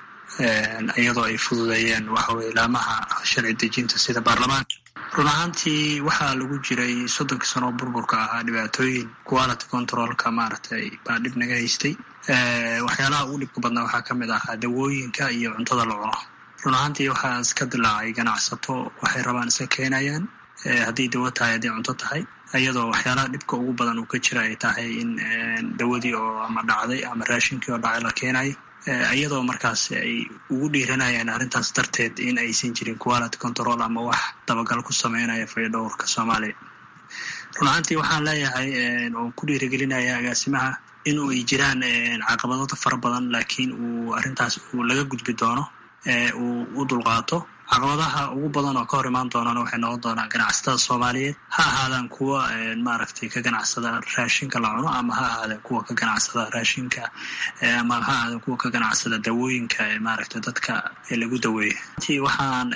iyadoo ay fududeeyeen waxaweye ilaamaha sharci dejinta sida baarlamaanka run ahaantii waxaa lagu jiray soddonkii sano oo burburka ahaa dhibaatooyin quality controlka maaragtay baa dhib naga haystay waxyaalaha ugu dhibka badnaa waxaa ka mid ahaa dawooyinka iyo cuntada la cuno run ahaantii waxaa iska dilaacay ganacsato waxay rabaan iska keenayaan hadday dawo tahay hadday cunto tahay iyadoo waxyaalaha dhibka ugu badan uu ka jira ay tahay in dawadii oo ama dhacday ama raashinkii oo dhacay la keenayo iyadoo markaas ay ugu dhiiranayaan arrintaas darteed in aysan jirin quality control ama wax dabagal ku sameynaya fayadhowrka soomaaliya run ahaantii waxaan leeyahay oo ku dhiiragelinaya agaasimaha in ay jiraan caqabadooda fara badan laakiin uu arrintaas uu laga gudbi doono uu u dulqaato caqabadaha ugu badan oo ka hor imaan doonana waxay noqon doonaan ganacsatada soomaaliyeed ha ahaadaan kuwa maaragtay ka ganacsada raashinka la cuno ama ha ahaadeen kuwa ka ganacsada raashinka ama ha ahaadeen kuwa ka ganacsada dawooyinka maaragtay dadka lagu daweeyo intii waxaan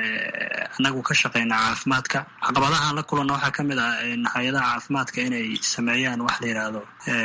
anagu ka shaqaynaa caafimaadka caqabadahaan la kulanna waxaa ka mid ah hay-adaha caafimaadka inay sameeyaan wax la yidhaahdo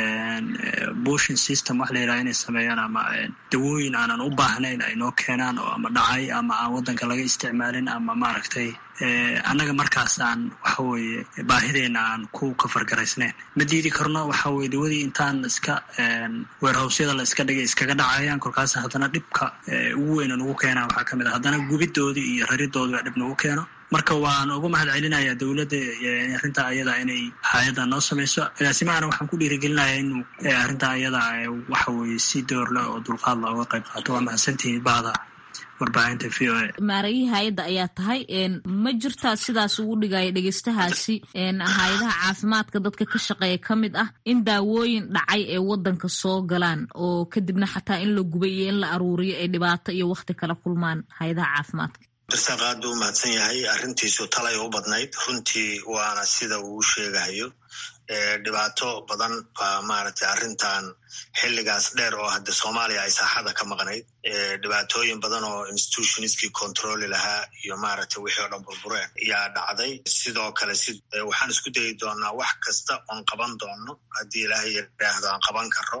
bushin system wax la yidhahdo inay sameeyaan ama dawooyin aanan u baahnayn ay noo keenaan oo ama dhacay ama aan waddanka laga isticmaalin ama maaragtay annaga markaas aan waxa weeye baahideena aan ku kafargaraysnayn ma diidi karno waxa weye dawadii intaan iska weerhowsyada la iska dhigay iskaga dhacayaan kolkaas haddana dhibka ugu weyna nagu keenaa waxaa ka mid a haddana gubidoodii iyo raridoodii baa dhib nagu keeno marka waan ugu mahad celinayaa dowladda arrintaa ayada inay hay-adda noo samayso agaasimahana waxaan ku dhiirigelinayaa inuu arrintaa ayada waxa weye si door leh oo dulqaad la uga qayb qaato waa mahadsantihiin bahda warbaahinta v o a maarayihii hay-adda ayaa tahay ma jirtaa sidaas ugu dhigaya dhegeystahaasi hay-adaha caafimaadka dadka ka shaqeeya ka mid ah in daawooyin dhacay ee wadanka soo galaan oo kadibna xataa in la gubay iyo in la aruuriyo ay dhibaato iyo wakti kala kulmaan hay-adaha caafimaadka darsaaq aad buu u mahadsan yahay arrintiisu talay u badnayd runtii waana sida uu sheegahayo dhibaato badan baa maaragtay arrintan xilligaas dheer oo hadde soomaaliya ay saaxada ka maqnayd dhibaatooyin badan oo institutionskii controli lahaa iyo maaragtay wixii o dhan burbureen ayaa dhacday sidoo kale si waxaan isku dayi doonaa wax kasta oon qaban doono haddii ilaahay yidhaahdo aan qaban karo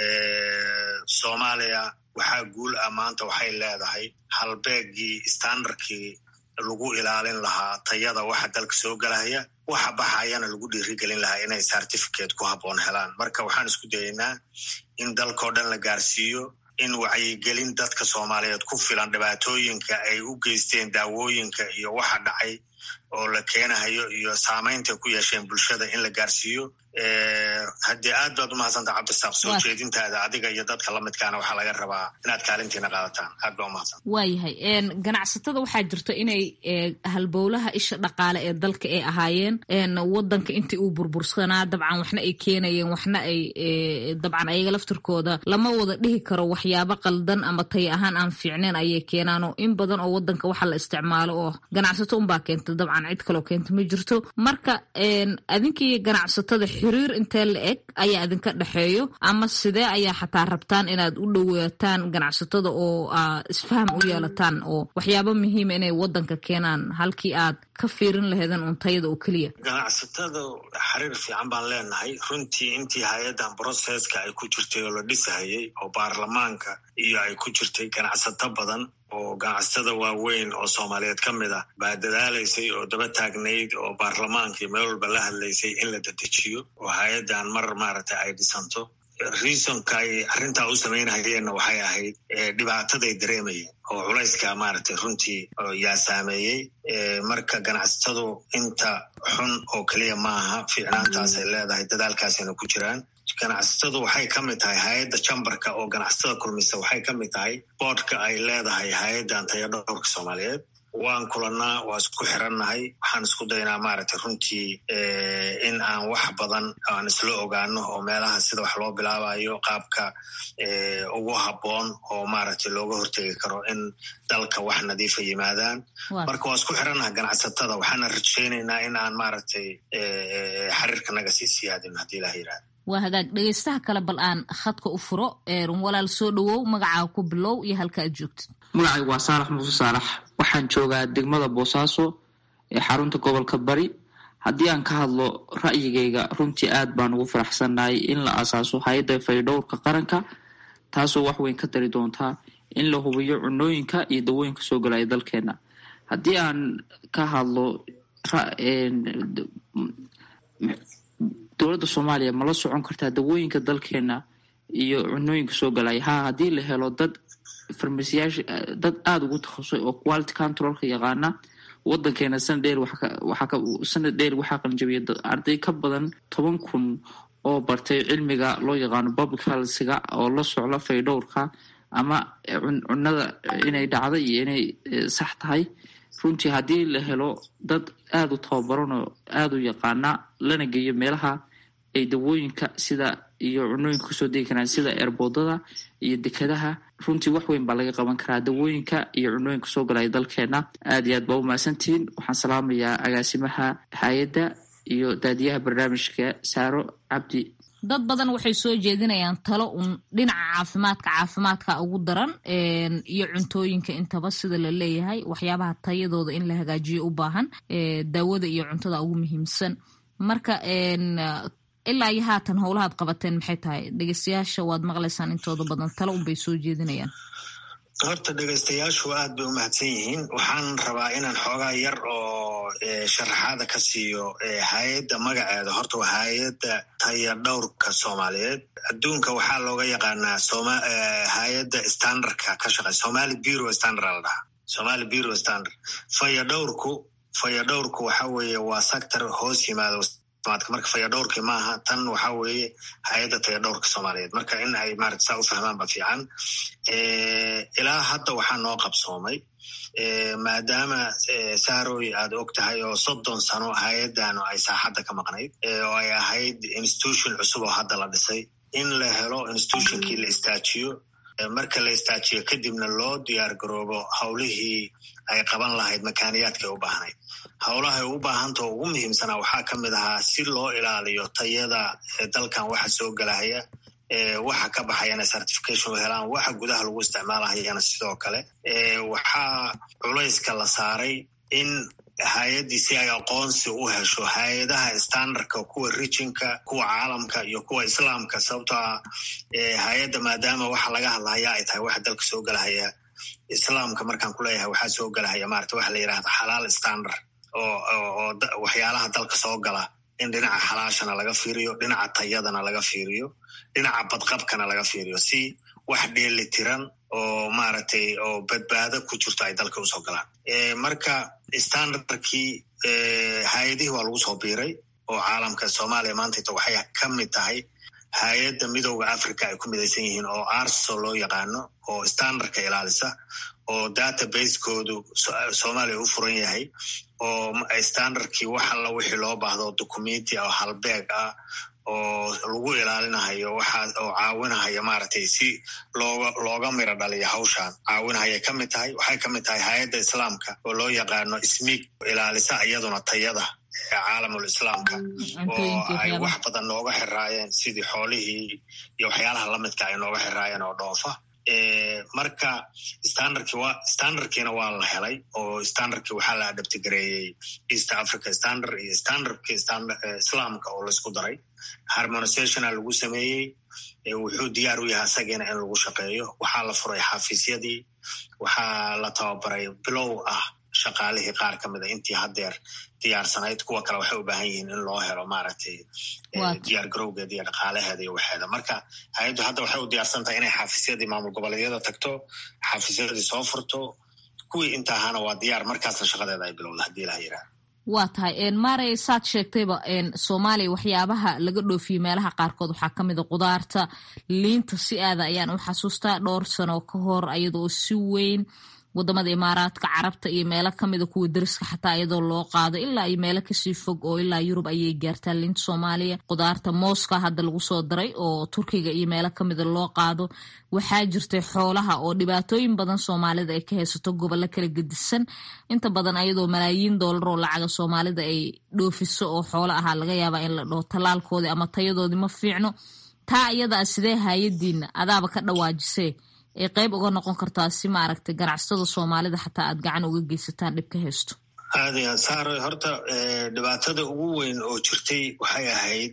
soomaaliya waxaa guul ah maanta waxay leedahay halbeegii standardkii lagu ilaalin lahaa tayada waxa dalka soo gelaya waxa baxayana lagu dhiirigelin lahaa inay certificate ku habboon helaan marka waxaan isku dayaynaa in dalkao dhan la gaarsiiyo in wacyigelin dadka soomaaliyeed ku filan dhibaatooyinka ay u geysteen daawooyinka iyo waxa dhacay oo la keenahayo iyo saamaynta ku yeesheen bulshada in la gaarsiiyo haddii aad baad umahadsanta cabdisaaq soo jeedintaada adiga iyo dadka lamidkaana waxaa laga rabaa inaad kaalintiina qaadataan aad baa umahadsan waayahay ganacsatada waxaa jirta inay halbowlaha isha dhaqaale ee dalka ay ahaayeen wadanka intii uu burbursanaa dabcan waxna ay keenayeen waxna ay dabcan ayaga laftirkooda lama wada dhihi karo waxyaabo qaldan ama tay ahaan aan fiicneen ayay keenaanoo in badan oo wadanka waxa la isticmaalo oo ganacsato unbaa keenta dabcan cid kaloo keenta ma jirto marka adinkii ganacsatada xiriir intee la eg ayaa idinka dhexeeyo ama sidee ayaa xataa rabtaan inaad u dhowaataan ganacsatada oo isfaham u yeelataan oo waxyaabo muhiima inay wadanka keenaan halkii aad ka fiirin laheedeen untayada oo keliya ganacsatada xiriir fiican baan leenahay runtii intii hay-addan broseska ay ku jirtay oo la dhisahayay oo baarlamaanka iyo ay ku jirtay ganacsato badan oo ganacsatada waaweyn oo soomaaliyeed ka mid ah baa dadaalaysay oo daba taagnayd oo baarlamaanka iyo meel walba la hadlaysay in la dedejiyo oo hay-addan mar maaragtay ay dhisanto reasonka ay arrintaa u samaynahayeenna waxay ahayd dhibaataday dareemayeen oo culayska maaragtay runtii yaa saameeyey marka ganacsatadu inta xun oo keliya maaha fiicnaantaas ay leedahay dadaalkaasayna ku jiraan ganacsatadu waxay ka mid tahay hay-adda jambarka oo ganacsatada kulmisa waxay ka mid tahay boodhka ay leedahay hay-addan tayadhowrka soomaaliyeed waan kulannaa waa isku xirannahay waxaan isku daynaa maaragtay runtii in aan wax badan aan isla ogaano oo meelaha sida wax loo bilaabayo qaabka ugu habboon oo maaragtay looga hortegi karo in dalka wax nadiifa yimaadaan marka waa isku xirannaha ganacsatada waxaana rajaynaynaa in aan maaragtay xiriirkanaga sii siyaadin haddii ilaha yidhahda waa hagaag dhegeystaha kale bal aan khadka u furo walaal soo dhowow magacaa ku bilow iyo halka aad joogtid magacaygu waa saalax muuse saalax waxaan joogaa degmada boosaaso ee xarunta gobolka bari haddii aan ka hadlo ra'yigayga runtii aad baan ugu faraxsannahay in la asaaso hay-adda faydhowrka qaranka taasoo wax weyn ka dari doontaa in la hubiyo cunooyinka iyo dawooyinka soo galaya dalkeena haddii aan ka hadlo dowladda soomaaliya ma la socon kartaa dawooyinka dalkeena iyo cunooyinka soo galaya ha haddii la helo dad farmasiyaasha dad aada ugu takhasusay oo quality controlka yaqaana wadankeena sanad dheer sanad dheer waxaa qalinjabiyay arday ka badan toban kun oo bartay cilmiga loo yaqaano public healthga oo la socla faydhowrka ama cunada inay dhacda iyo inay sax tahay runtii haddii la helo dad aada u tababaran oo aada u yaqaana lana geeyo meelaha ay dawooyinka sida iyo cunooyinka kasoo degi karaan sida eerboodada iyo dekadaha runtii wax weyn baa laga qaban karaa dawooyinka iyo cunooyinka soo galaya dalkeena aad iyo aad baa umahadsantihiin waxaan salaamayaa agaasimaha hay-adda iyo daadiyaha barnaamijka saaro cabdi dad badan waxay soo jeedinayaan talo un dhinaca caafimaadka caafimaadka ugu daran iyo cuntooyinka intaba sida la leeyahay waxyaabaha tayadooda in la hagaajiyo u baahan daawada iyo cuntada ugu muhiimsan marka ilaa iyo haatan howlahaad qabateen maxay tahay dhegeystayaasha waad maqlaysaan intooda badan talo unbay soo jeedinayaan horta dhegeystayaashu aad bay u mahadsan yihiin waxaan rabaa inaan xoogaa yar oo sharaxaada ka siiyo hay-adda magaceeda horta waa hay-adda tayadhowrka soomaaliyeed adduunka waxaa looga yaqaanaa hay-adda standardka ka shaqey somali bureau standard la dhahaa somali bureau standard fayadhowrku fayadhowrku waxa weeye waa sector hoos yimaado marka fayadhowrki maaha tan waxa weeye hay-adda tayadhowrka soomaaliyeed marka in ay maarata saa u fahmaan ba fiican ilaa hadda waxaa noo qabsoomay maadaama saaroy aad og tahay oo soddon sano hay-addanu ay saaxadda ka maqnayd oo ay ahayd institution cusub oo hadda la dhisay in la helo institutionkii la istaajiyo marka la istaajiyo kadibna loo diyaar garoobo howlihii ay qaban lahayd makaaniyaadkay u baahnayd howlahay u baahantao ugu muhiimsanaa waxaa ka mid ahaa si loo ilaaliyo tayada dalkan waxa soo gelahaya waxa ka baxayana certification u helaan waxa gudaha lagu isticmaalahayana sidoo kale waxaa culayska la saaray in hay-addii si ay aqoonsi u hesho hay-adaha standardka kuwa rijinka kuwa caalamka iyo kuwa islaamka sababtoo ah hay-adda maadaama waxa laga hadlahaya ay tahay waxa dalka soo gelahaya islaamka markaan kuleeyahay waxaa soo gelahaya maarata waxa la yidhahda xalaal standard oo waxyaalaha dalka soo gala in dhinaca xalaashana laga fiiriyo dhinaca tayadana laga fiiriyo dhinaca badqabkana laga fiiriyo si wax dheeli tiran oo maaragtay oo badbaado ku jirto ay dalka usoo galaan marka standardkii hay-adihii waa lagu soo biiray oo caalamka soomaaliya maantayta waxay ka mid tahay hay-adda midooda africa ay ku midaysan yihiin oo arso loo yaqaano oo standardka ilaalisa oo database-koodu soomaaliya u furan yahay oo standardkii wax alla wixii loo baahdo documenti oo halbeeg ah oo lagu ilaalinahayo waxa oo caawinahaya maaragtay si looga looga miro dhaliyo hawshan caawinahayay ka mid tahay waxay ka mid tahay hay-adda islaamka oo loo yaqaano ismiig ilaalisa iyaduna tayada caalamul islaamka oo ay wax badan nooga xiraayeen sidii xoolihii iyo waxyaalaha lamidka ay nooga xiraayeen oo dhoofa marka standardki wa standardkiina waa la helay oo standardki waxaa la adabtigareeyey east africa standard iyo standardki islaamka oo laisku daray harmonisationa lagu sameeyey wuxuu diyaar u yahay isagiina in lagu shaqeeyo waxaa la furay xafiisyadii waxaa la tababaray bilow ah shaqaalihii qaar ka mida intii haddeer diyaarsanayd kuwa kale waxay u baahan yihiin in loo helo maaragtay diyaar garowgeeda iyo dhaqaalaheeda iyo waxeeda marka hay-addu hadda waxay u diyaarsan tahay inay xafiisyadii maamul goboleedyada tagto xafiisyadii soo furto kuwii inta ahaana waa diyaar markaasna shaqadeeda ay bilowda haddii ilaha yiraahdo waa tahay maarey saad sheegtayba soomaaliya waxyaabaha laga dhoofiyey meelaha qaarkood waxaa ka mid a qudaarta liinta si aada ayaan u xasuustaa dhowr sano ka hor ayadoo si weyn wadamada imaaraadka carabta iyo meelo kamida kuwa dariska xataa iyadoo loo qaado ilaa iyo meelo kasii fog oo ilaa yurub ayay gaartaa liinta soomaaliya qudaarta mooska hadda lagu soo daray oo turkiga iyo meelo kamida loo qaado waxaa jirtay xoolaha oo dhibaatooyin badan soomaalida ay ka haysato gobollo kala gedisan inta badan ayadoo malaayiin doolar oo lacaga soomaalida ay dhoofiso oo xoolo ahaa laga yaabaa in la dhaho tallaalkoodii ama tayadoodii ma fiicno taa iyadaa sidee hayadiina adaaba ka dhawaajisee ay qayb uga noqon kartaa si maaragtay ganacsatada soomaalida xataa aad gacan uga geysataan dhib ka haysto aad iyo aad saaro horta dhibaatada ugu weyn oo jirtay waxay ahayd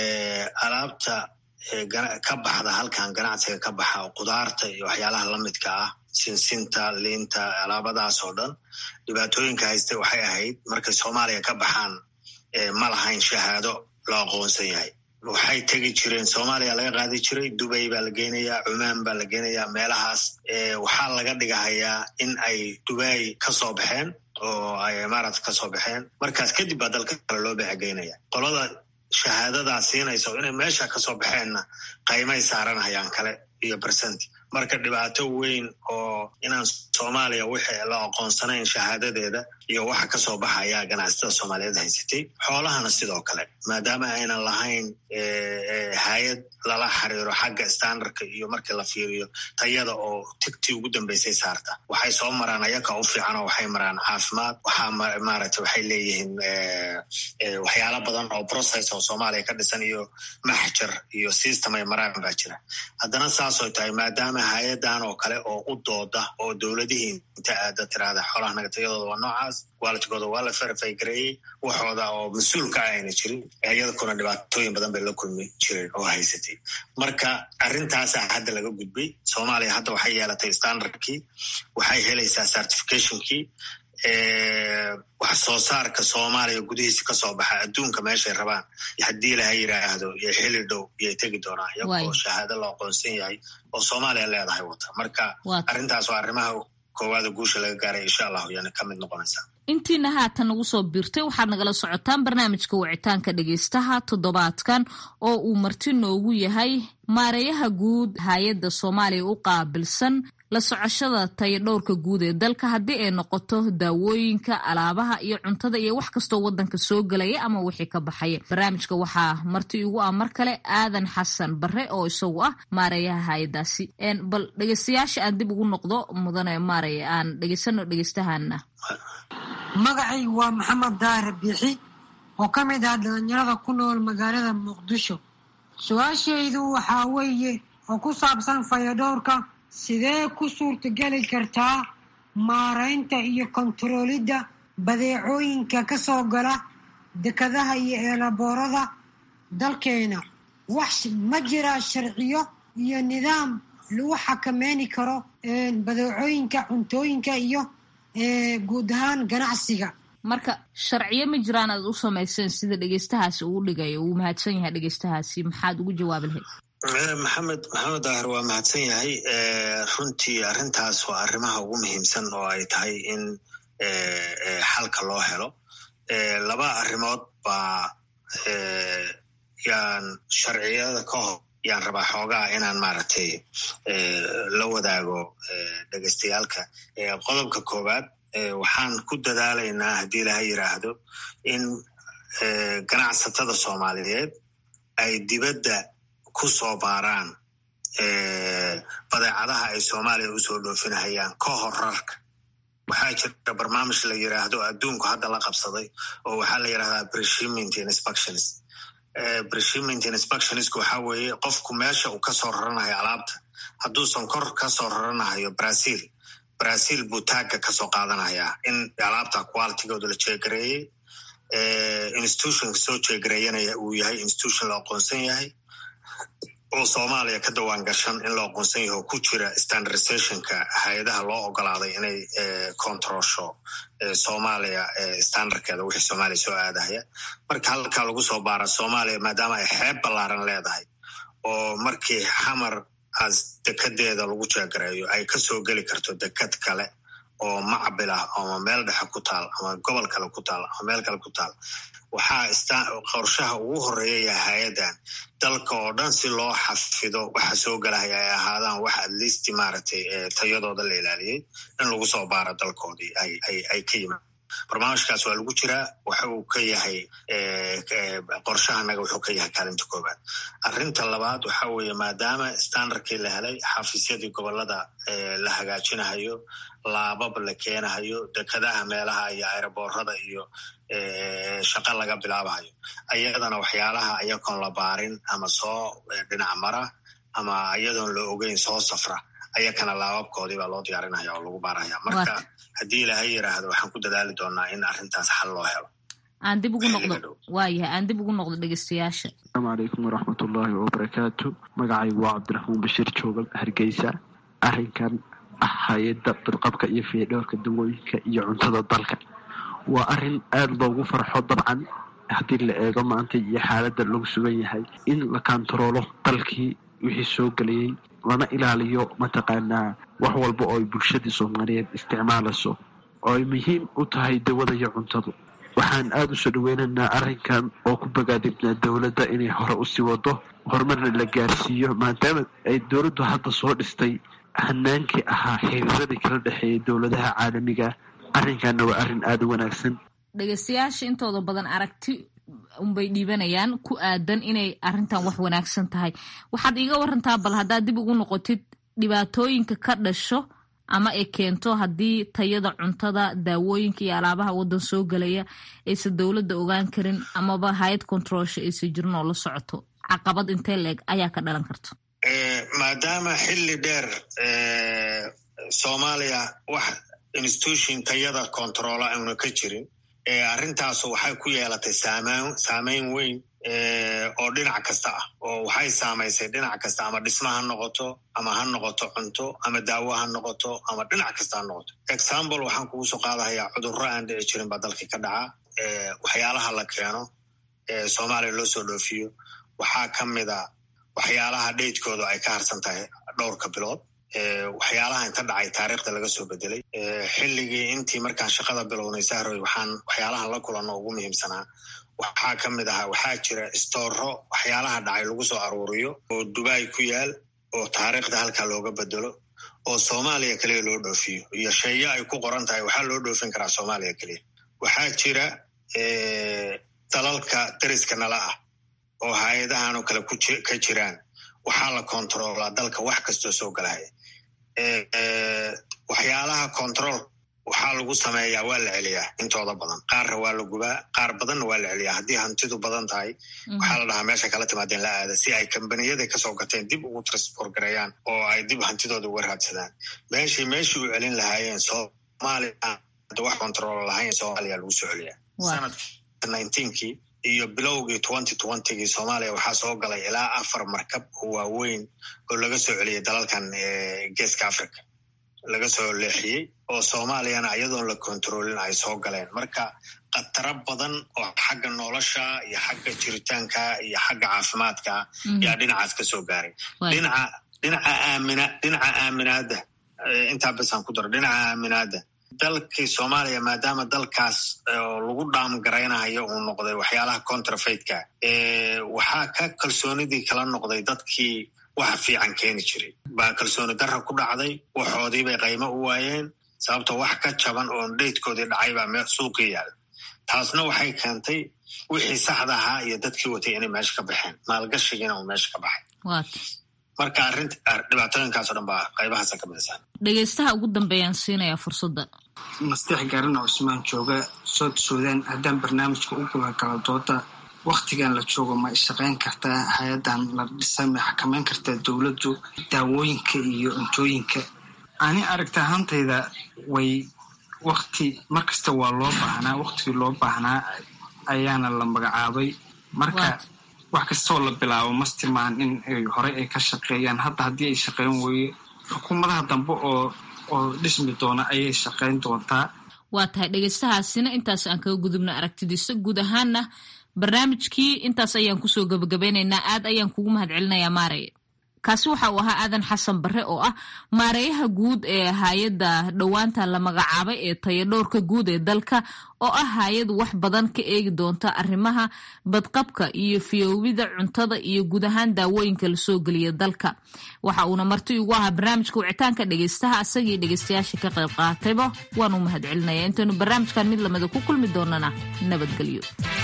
alaabta ka baxda halkan ganacsiga ka baxa oo qudaarta iyo waxyaalaha lamidka ah sinsinta liinta alaabadaas oo dhan dhibaatooyinka haystay waxay ahayd markay soomaaliya ka baxaan ma lahayn shahaado loo aqoonsan yahay waxay tegi jireen soomaaliya laga qaadi jiray dubay baa la geynayaa cumaan baa la geynayaa meelahaas waxaa laga dhigahayaa in ay dubay ka soo baxeen oo ay imaaraat ka soo baxeen markaas kadib baa dalka kale loo beecegeynaya qolada shahaadadaa siinaysa oo inay meesha ka soo baxeenna qaymay saaranayaan kale iyo bersent marka dhibaato weyn oo inaan soomaaliya wixii la aqoonsanayn shahaadadeeda iyo waxa kasoo baxaya ganacsatada soomaaliyeed haysatay xoolahana sidoo kale maadaama aynan lahayn hay-ad lala xiriiro xagga standardka iyo markii la fiiriyo tayada oo tigtii ugu dambeysay saarta waxay soo maraan ayaka u fiican oo waxay maraan caafimaad waxaa maaragtay waxay leeyihiin waxyaala badan oo process oo soomaaliya ka dhisan iyo maxjar iyo system ay maraan baa jira haddana saasoo tahay maadaama hay-adan oo kale oo u dooda oo dowladihii inta aada tiraahda xoolaha nagatayadooda waa noocaas waalidkooda waa la verify gareeyey waxooda oo mas-uulka ah ayna jirin iyadakuna dhibaatooyin badan bay la kulmi jireen oo haysatay marka arrintaasa hadda laga gudbay soomaaliya hadda waxay yeelatay standardkii waxay helaysaa certificationkii wax soo saarka soomaaliya gudihiisa kasoo baxa adduunka meeshay rabaan haddii laha yiraahdo iyo xili dhow iyay tegi doonaan iyagoo shahaado la aqoonsan yahay oo soomaaliya leedahay wata marka arrintaas waa arrimaha koowaada guusha laga gaaray insha allahu yana ka mid noqonaysaa intiina haatan nagu soo biirtay waxaad nagala socotaan barnaamijka wicitaanka dhegeystaha toddobaadkan oo uu marti noogu yahay maareeyaha guud hay-adda soomaaliya u qaabilsan la socoshada tayo dhowrka guud ee dalka haddii ay noqoto daawooyinka alaabaha iyo cuntada iyo wax kastoo wadanka soo gelaya ama wixii ka baxaya barnaamijka waxaa marti igu ah mar kale aadan xasan bare oo isagu ah maareeyaha hay-adaasi bal dhegeystayaasha aan dib ugu noqdo mudane maarey aan dhegeysano dhegeystahaana magacaygu waa maxamed daahir biixi oo ka mid ah dhalinyarada ku nool magaalada muqdisho su-aashaydu waxaa weeye oo ku saabsan fayadhowrka sidee ku suurtageli kartaa maaraynta iyo kontaroolidda badeecooyinka ka soo gala dekadaha iyo eelaboorada dalkeena wax ma jiraa sharciyo iyo nidaam lagu xakameyni karo badeecooyinka cuntooyinka iyo guud ahaan ganacsiga marka sharciyo ma jiraan aad u samayseen sida dhegeystahaasi uu dhigayo uu mahadsan yahay dhegeystahaasi maxaad ugu jawaabi lahayd maxamed maxamed daahir waa mahadsan yahay runtii arrintaas waa arrimaha ugu muhiimsan oo ay tahay in xalka loo helo laba arrimood baa yaan sharciyada ka hor yaan rabaa xoogaa inaan maaragtay la wadaago dhegeystayaalka qodobka koowaad waxaan ku dadaalaynaa haddii ilaha yiraahdo in ganacsatada soomaaliyeed ay dibadda ku soo baaraan badeecadaha ay soomaaliya usoo dhoofinahayaan ka hor rarka waxaa jira barnaamij la yiraahdo adduunku hadda la qabsaday oo waxaa la yirahdaa breshiment inspections breshiment inspectionsku waxaa weeye qofku meesha uu kasoo raranayo alaabta hadduusan kor kasoo raranahayo brazil brazil buu taagga kasoo qaadanayaa in alaabta qualitygooda la jeegareeyey institutionka soo jeegareeyanaya uu yahay institution la aqoonsan yahay oo soomaaliya ka dawaan gashan in loo aqoonsan yaho ku jira standardizationka hay-adaha loo ogolaaday inay controlsho soomaaliya standardkeeda wixii soomaaliya soo aadahaya marka halkaa lagu soo baara soomaaliya maadaama ay xeeb ballaaran leedahay oo markii xamar as dekadeeda lagu jeegareeyo ay kasoo geli karto dekad kale oo macbil ah ama meel dhexe ku taal ama gobol kale ku taal ama meel kale ku taal waxaa qorshaha ugu horeeya yahay hay-addan dalka oo dhan si loo xafido waxa soo galahaya ay ahaadaan wax atleast maaragtay tayadooda la ilaaliyey in lagu soo baaro dalkoodii ay ka yimaad barnaamijkaas waa lagu jiraa waxa uu ka yahay qorshahanaga wuxuu ka yahay kaalinta koobaad arrinta labaad waxa weeye maadaama standardkii la helay xafiisyadii gobolada la hagaajinahayo laabab la keenahayo dekadaha meelaha iyo aeroboorada iyo shaqa laga bilaabahayo ayadana waxyaalaha iyagoon la baarin ama soo dhinac mara ama iyadoon la ogeyn soo safra ayakana laababkoodii baa loo diyaarinaya oo lagu baaraya marka haddii ilaahay yiraahdo waxaan ku dadaali doonaa in arrintaas xal loo helo aan dib ugu noqdo waayahay aan dib ugu noqdo dhegeystayaasha asalaamu calaykum waraxmatullaahi wabarakaatu magacaygu waa cabdiraxmaan bashiir joogal hargeysa arrinkan ah hay-adda badqabka iyo fiidhoorka dawooyinka iyo cuntada dalka waa arrin aada loogu farxo dabcan haddii la eego maanta iyo xaaladda lagu sugan yahay in la kantaroolo dalkii wixii soo gelayay lana ilaaliyo mataqaanaa wax walba oo ay bulshadii soomaaliyeed isticmaalayso oo ay muhiim u tahay dawada iyo cuntadu waxaan aada u soo dhaweynaynaa arrinkan oo ku bogaadibnaa dowladda inay hore usii wado horumarna la gaarsiiyo maadaama ay dowladdu hadda soo dhistay hanaankii ahaa xiriiradii kala dhexeeyay dowladaha caalamiga arrinkanna waa arrin aada u wanaagsan dhegeystayaasha intooda badan aragti unbay dhiibanayaan ku aadan inay arrintan wax wanaagsan tahay waxaad iiga warantaa bal haddaad dib ugu noqotid dhibaatooyinka ka dhasho ama ay keento haddii tayada cuntada daawooyinka iyo alaabaha waddan soo gelaya aysan dowladda ogaan karin amaba hay-ad controlsha aysan jirin oo la socoto caqabad intee la-eg ayaa ka dhalan karta maadaama xilli dheer soomaaliya wax institution tayada controla auna ka jirin arrintaasu waxay ku yeelatay saameyn weyn oo dhinac kasta ah oo waxay saamaysay dhinac kasta ama dhisma ha noqoto ama ha noqoto cunto ama daawo ha noqoto ama dhinac kasta ha noqoto example waxaan kugu soo qaadahayaa cudurro aan dhici jirin baa dalkii ka dhaca waxyaalaha la keeno soomaaliya loo soo dhoofiyo waxaa ka mida waxyaalaha dheydkooda ay ka harsan tahay dhowrka bilood waxyaalaha inta dhacay taariikhda laga soo bedelay xilligii intii markaan shaqada bilownay sahroy waxaan waxyaalahan la kulanno ugu muhiimsanaa waxaa ka mid ahaa waxaa jira istooro waxyaalaha dhacay lagu soo aruuriyo oo dubai ku yaal oo taariikhda halkaa looga bedelo oo soomaaliya keliya loo dhoofiyo iyo sheeyo ay ku qoran tahay waxaa loo dhoofin karaa soomaaliya keliya waxaa jira dalalka dariska nala ah oo hay-adahan oo kale ka jiraan waxaa la kontaroolaa dalka wax kastoo soo galaya waxyaalaha control waxaa lagu sameeyaa waa la celiyaa intooda badan qaarna waa la gubaa qaar badanna waa la celiyaa haddii hantidu badan tahay waxaa la dhahaa meesha kala timaadeen la aada si ay kambaniyada kasoo gateen dib ugu transport gareeyaan oo ay dib hantidooda uga raadsadaan meeshii meeshii u celin lahaayeen soomaaliya wax control lahayn soomaaliya lagu soo celiyaa sanadka nineteenkii iyo bilowgii twenty twentygii soomaaliya waxaa soo galay ilaa afar markab oo waaweyn oo laga soo celiyay dalalkan geeska africa laga soo leexiyey oo soomaaliyana iyadoon la kontroolin ay soo galeen marka khataro badan oo xagga nolosha iyo xagga jiritaanka iyo xagga caafimaadka yaa dhinacaas ka soo gaaray dhinaca dhinaca aamina dhinaca aaminaadda intaa basaan ku daro dhinaca aaminaadda dalkii soomaaliya maadaama dalkaas lagu dhaamgaraynayo uu noqday waxyaalaha contrafeidka waxaa ka kalsoonidii kala noqday dadkii waxa fiican keeni jiray baa kalsooni darra ku dhacday waxoodii bay qaymo u waayeen sababtoo wax ka jaban oon dheydkoodii dhacay baa suuqii yaala taasna waxay keentay wixii saxda ahaa iyo dadkii watay inay meesha ka baxeen maalgashigiina uu meesha ka baxay marka arrinta dhibaatooyinkaaso dhan baa qaybahaasa ka midaysaa dhegeystaha ugu dambeeyaan siinayaa fursadda masteex gaarana cusmaan jooga sood suudaan haddaan barnaamijka u gula kala dooda waktigan la joogo ma ishaqayn kartaa hay-adan la dhisay ma xakameyn kartaa dowladdu daawooyinka iyo cuntooyinka ani aragta ahantayda way wakti markasta waa loo baahnaa waktigii loo baahnaa ayaana la magacaabay marka wax kastoo la bilaabo mastimaan in horey ay ka shaqeeyaan hadda haddii ay shaqeyn weye xukuumadaha dambe oo oo dhismi doona ayay shaqeyn doontaa waa tahay dhegeystahaasina intaas aan kaga gudubna aragtidiisa guud ahaana barnaamijkii intaas ayaan kusoo gabagabeynaynaa aad ayaan kugu mahad celinayaa maarey kaasi waxa uu ahaa aadan xasan bare oo ah maareeyaha guud ee hay-adda dhowaanta la magacaabay ee tayadhowrka guud ee dalka oo ah hay-ad wax badan ka eegi doonta arrimaha badqabka iyo fiyoowida cuntada iyo guud ahaan daawooyinka lasoo geliya dalka waxa uuna marti ugu ahaa barnaamijka wicitaanka dhegeystaha asagii dhegeystayaasha ka qayb qaatayba waan u mahad celinaya intaynu barnaamijkan mid lamida ku kulmi doonana nabadgelyo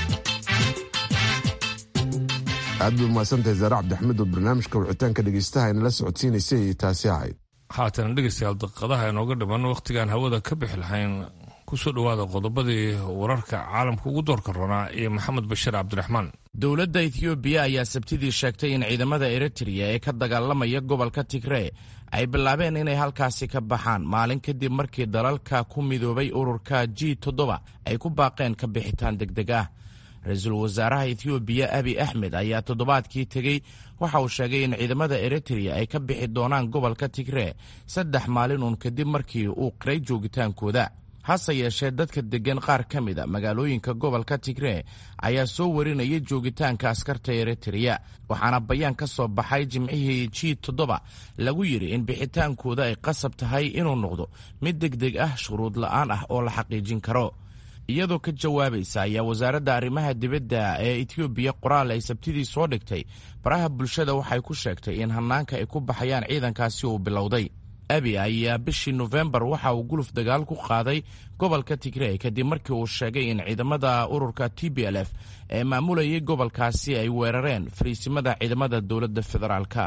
aad bay umahadsantahay zaare cabdixmed oo barnaamijka wicitaanka dhegeystaha inala socodsiinaysay ay taasi ahayd haatan dhegeystayaal daqiiqadaha inooga dhiman wakhtigaan hawada ka bixi lahayn kusoo dhowaada qodobadii wararka caalamka ugu doorka ronaa iyo maxamed bashir cabdiraxmaan dowladda ethoobiya ayaa sabtidii sheegtay in ciidamada eritreya ee ka dagaalamaya gobolka tigree ay bilaabeen inay halkaasi ka baxaan maalin kadib markii dalalka ku midoobay ururka g toddoba ay ku baaqeen ka bixitaan degdeg ah ra-iisul wasaaraha ethoobiya abi axmed ayaa toddobaadkii tegey waxa uu sheegay in ciidamada eritreya ay ka bixi doonaan gobolka tigree saddex maalin uun kadib markii uu qiray joogitaankooda hase yeeshee dadka deggan qaar ka mid a magaalooyinka gobolka tigree ayaa soo warinaya joogitaanka askarta eritreya waxaana bayaan ka soo baxay jimcihii g toddoba lagu yidhi in bixitaankooda ay qasab tahay inuu noqdo mid deg deg ah shuruud la'aan ah oo la xaqiijin karo iyadoo ka jawaabaysa ayaa wasaaradda arrimaha dibadda ee etoobiya qoraal ay sabtidii soo dhigtay baraha bulshada waxay ku sheegtay in hannaanka ay ku baxayaan ciidankaasi uu bilowday abi ayaa bishii nofembar waxa uu guluf dagaal ku qaaday gobolka tigrey kadib markii uu sheegay in ciidamada ururka t b l f ee maamulayay gobolkaasi ay weerareen fariisimada ciidamada dowladda federaalka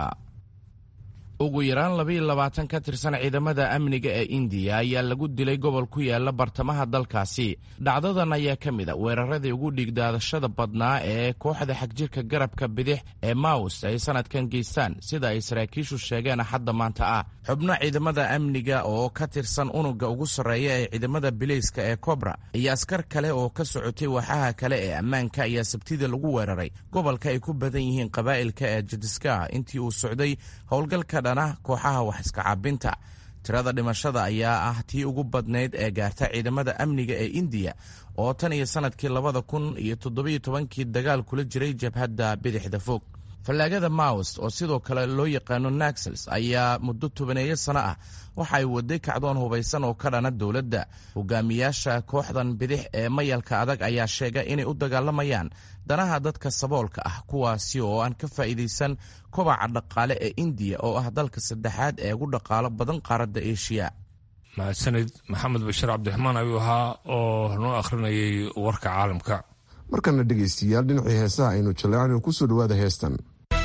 ugu yaraan labaiyo labaatan ka tirsan ciidamada amniga ee indiya ayaa lagu dilay gobol ku yaala bartamaha dalkaasi dhacdadan ayaa ka mid a weeraradii ugu dhiigdaadashada badnaa ee kooxda xagjirka garabka bidix ee maus ay sanadkan geystaan sida ay saraakiishu sheegeen axadda maanta ah xubno ciidamada amniga oo ka tirsan unuga ugu sarreeya ee ciidamada bileyska ee kobra iyo askar kale oo ka socotay waaxaha kale ee ammaanka ayaa sabtida lagu weeraray gobolka ay ku badan yihiin qabaa'ilka ee jadiska intii uu socday howlgalka dhana kooxaha wax iska caabinta tirada dhimashada ayaa ah tii ugu badnayd ee gaarta ciidamada amniga ee indiya oo tan iyo sanadkii labada kun iyo toddobiyo tobankii dagaal kula jiray jabhadda bidixda fog fallaagada maost oo sidoo kale loo yaqaano naxels ayaa muddo tobaneeyo sano ah waxa ay waday kacdoon hubaysan oo ka dhana dowladda hogaamiyaasha kooxdan bidix ee mayalka adag ayaa sheegay inay u dagaalamayaan danaha dadka saboolka ah kuwaasi oo aan ka faa'iidaysan kobaca dhaqaale ee indiya oo ah dalka saddexaad ee ugu dhaqaalo badan qaaradda eshiya mahadsanid maxamed bashiir cabdiraxmaan ayuu ahaa oo noo akhrinayay warka caalamka markana dhegaystayaal dhinacii heesaha aynu jaleecno kusoo dhowaada heestan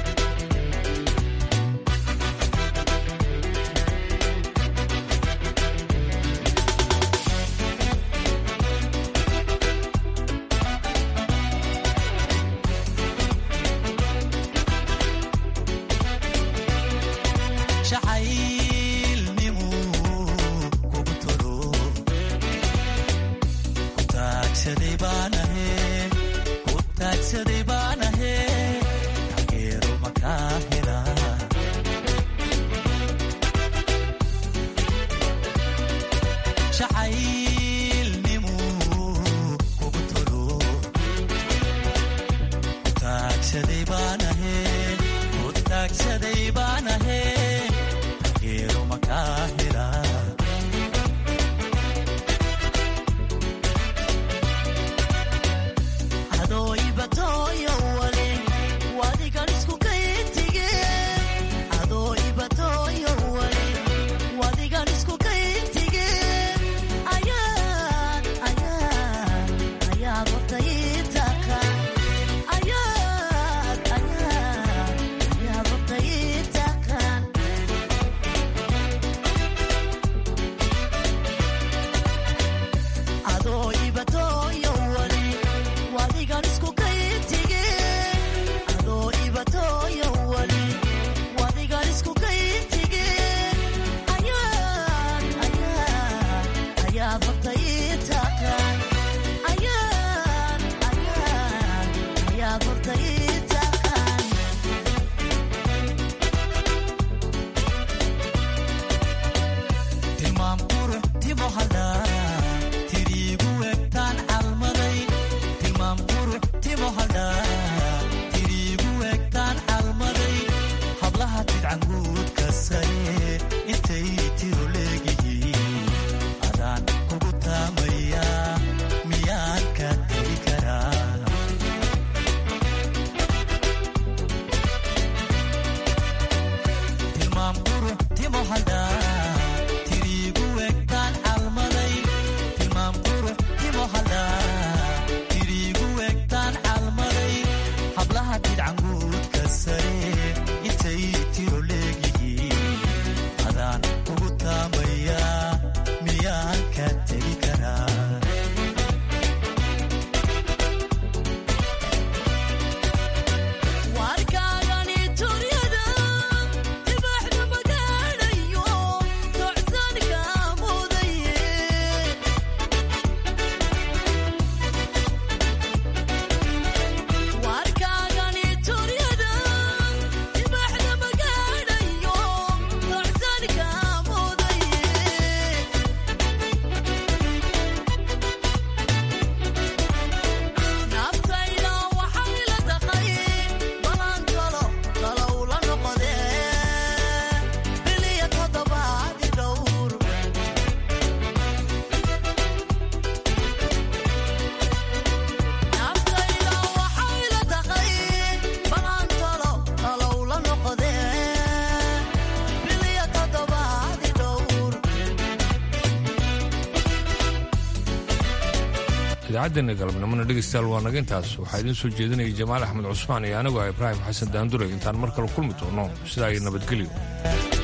idaacaddeena galabnimona dhegaystayaal waa naga intaas waxaa idiin soo jeedinaya jamaal axmed cusmaan iyo anigu ah ibraahim xasan daandure intaan mar kale kulmi doono sidaa iyo nabadgelyo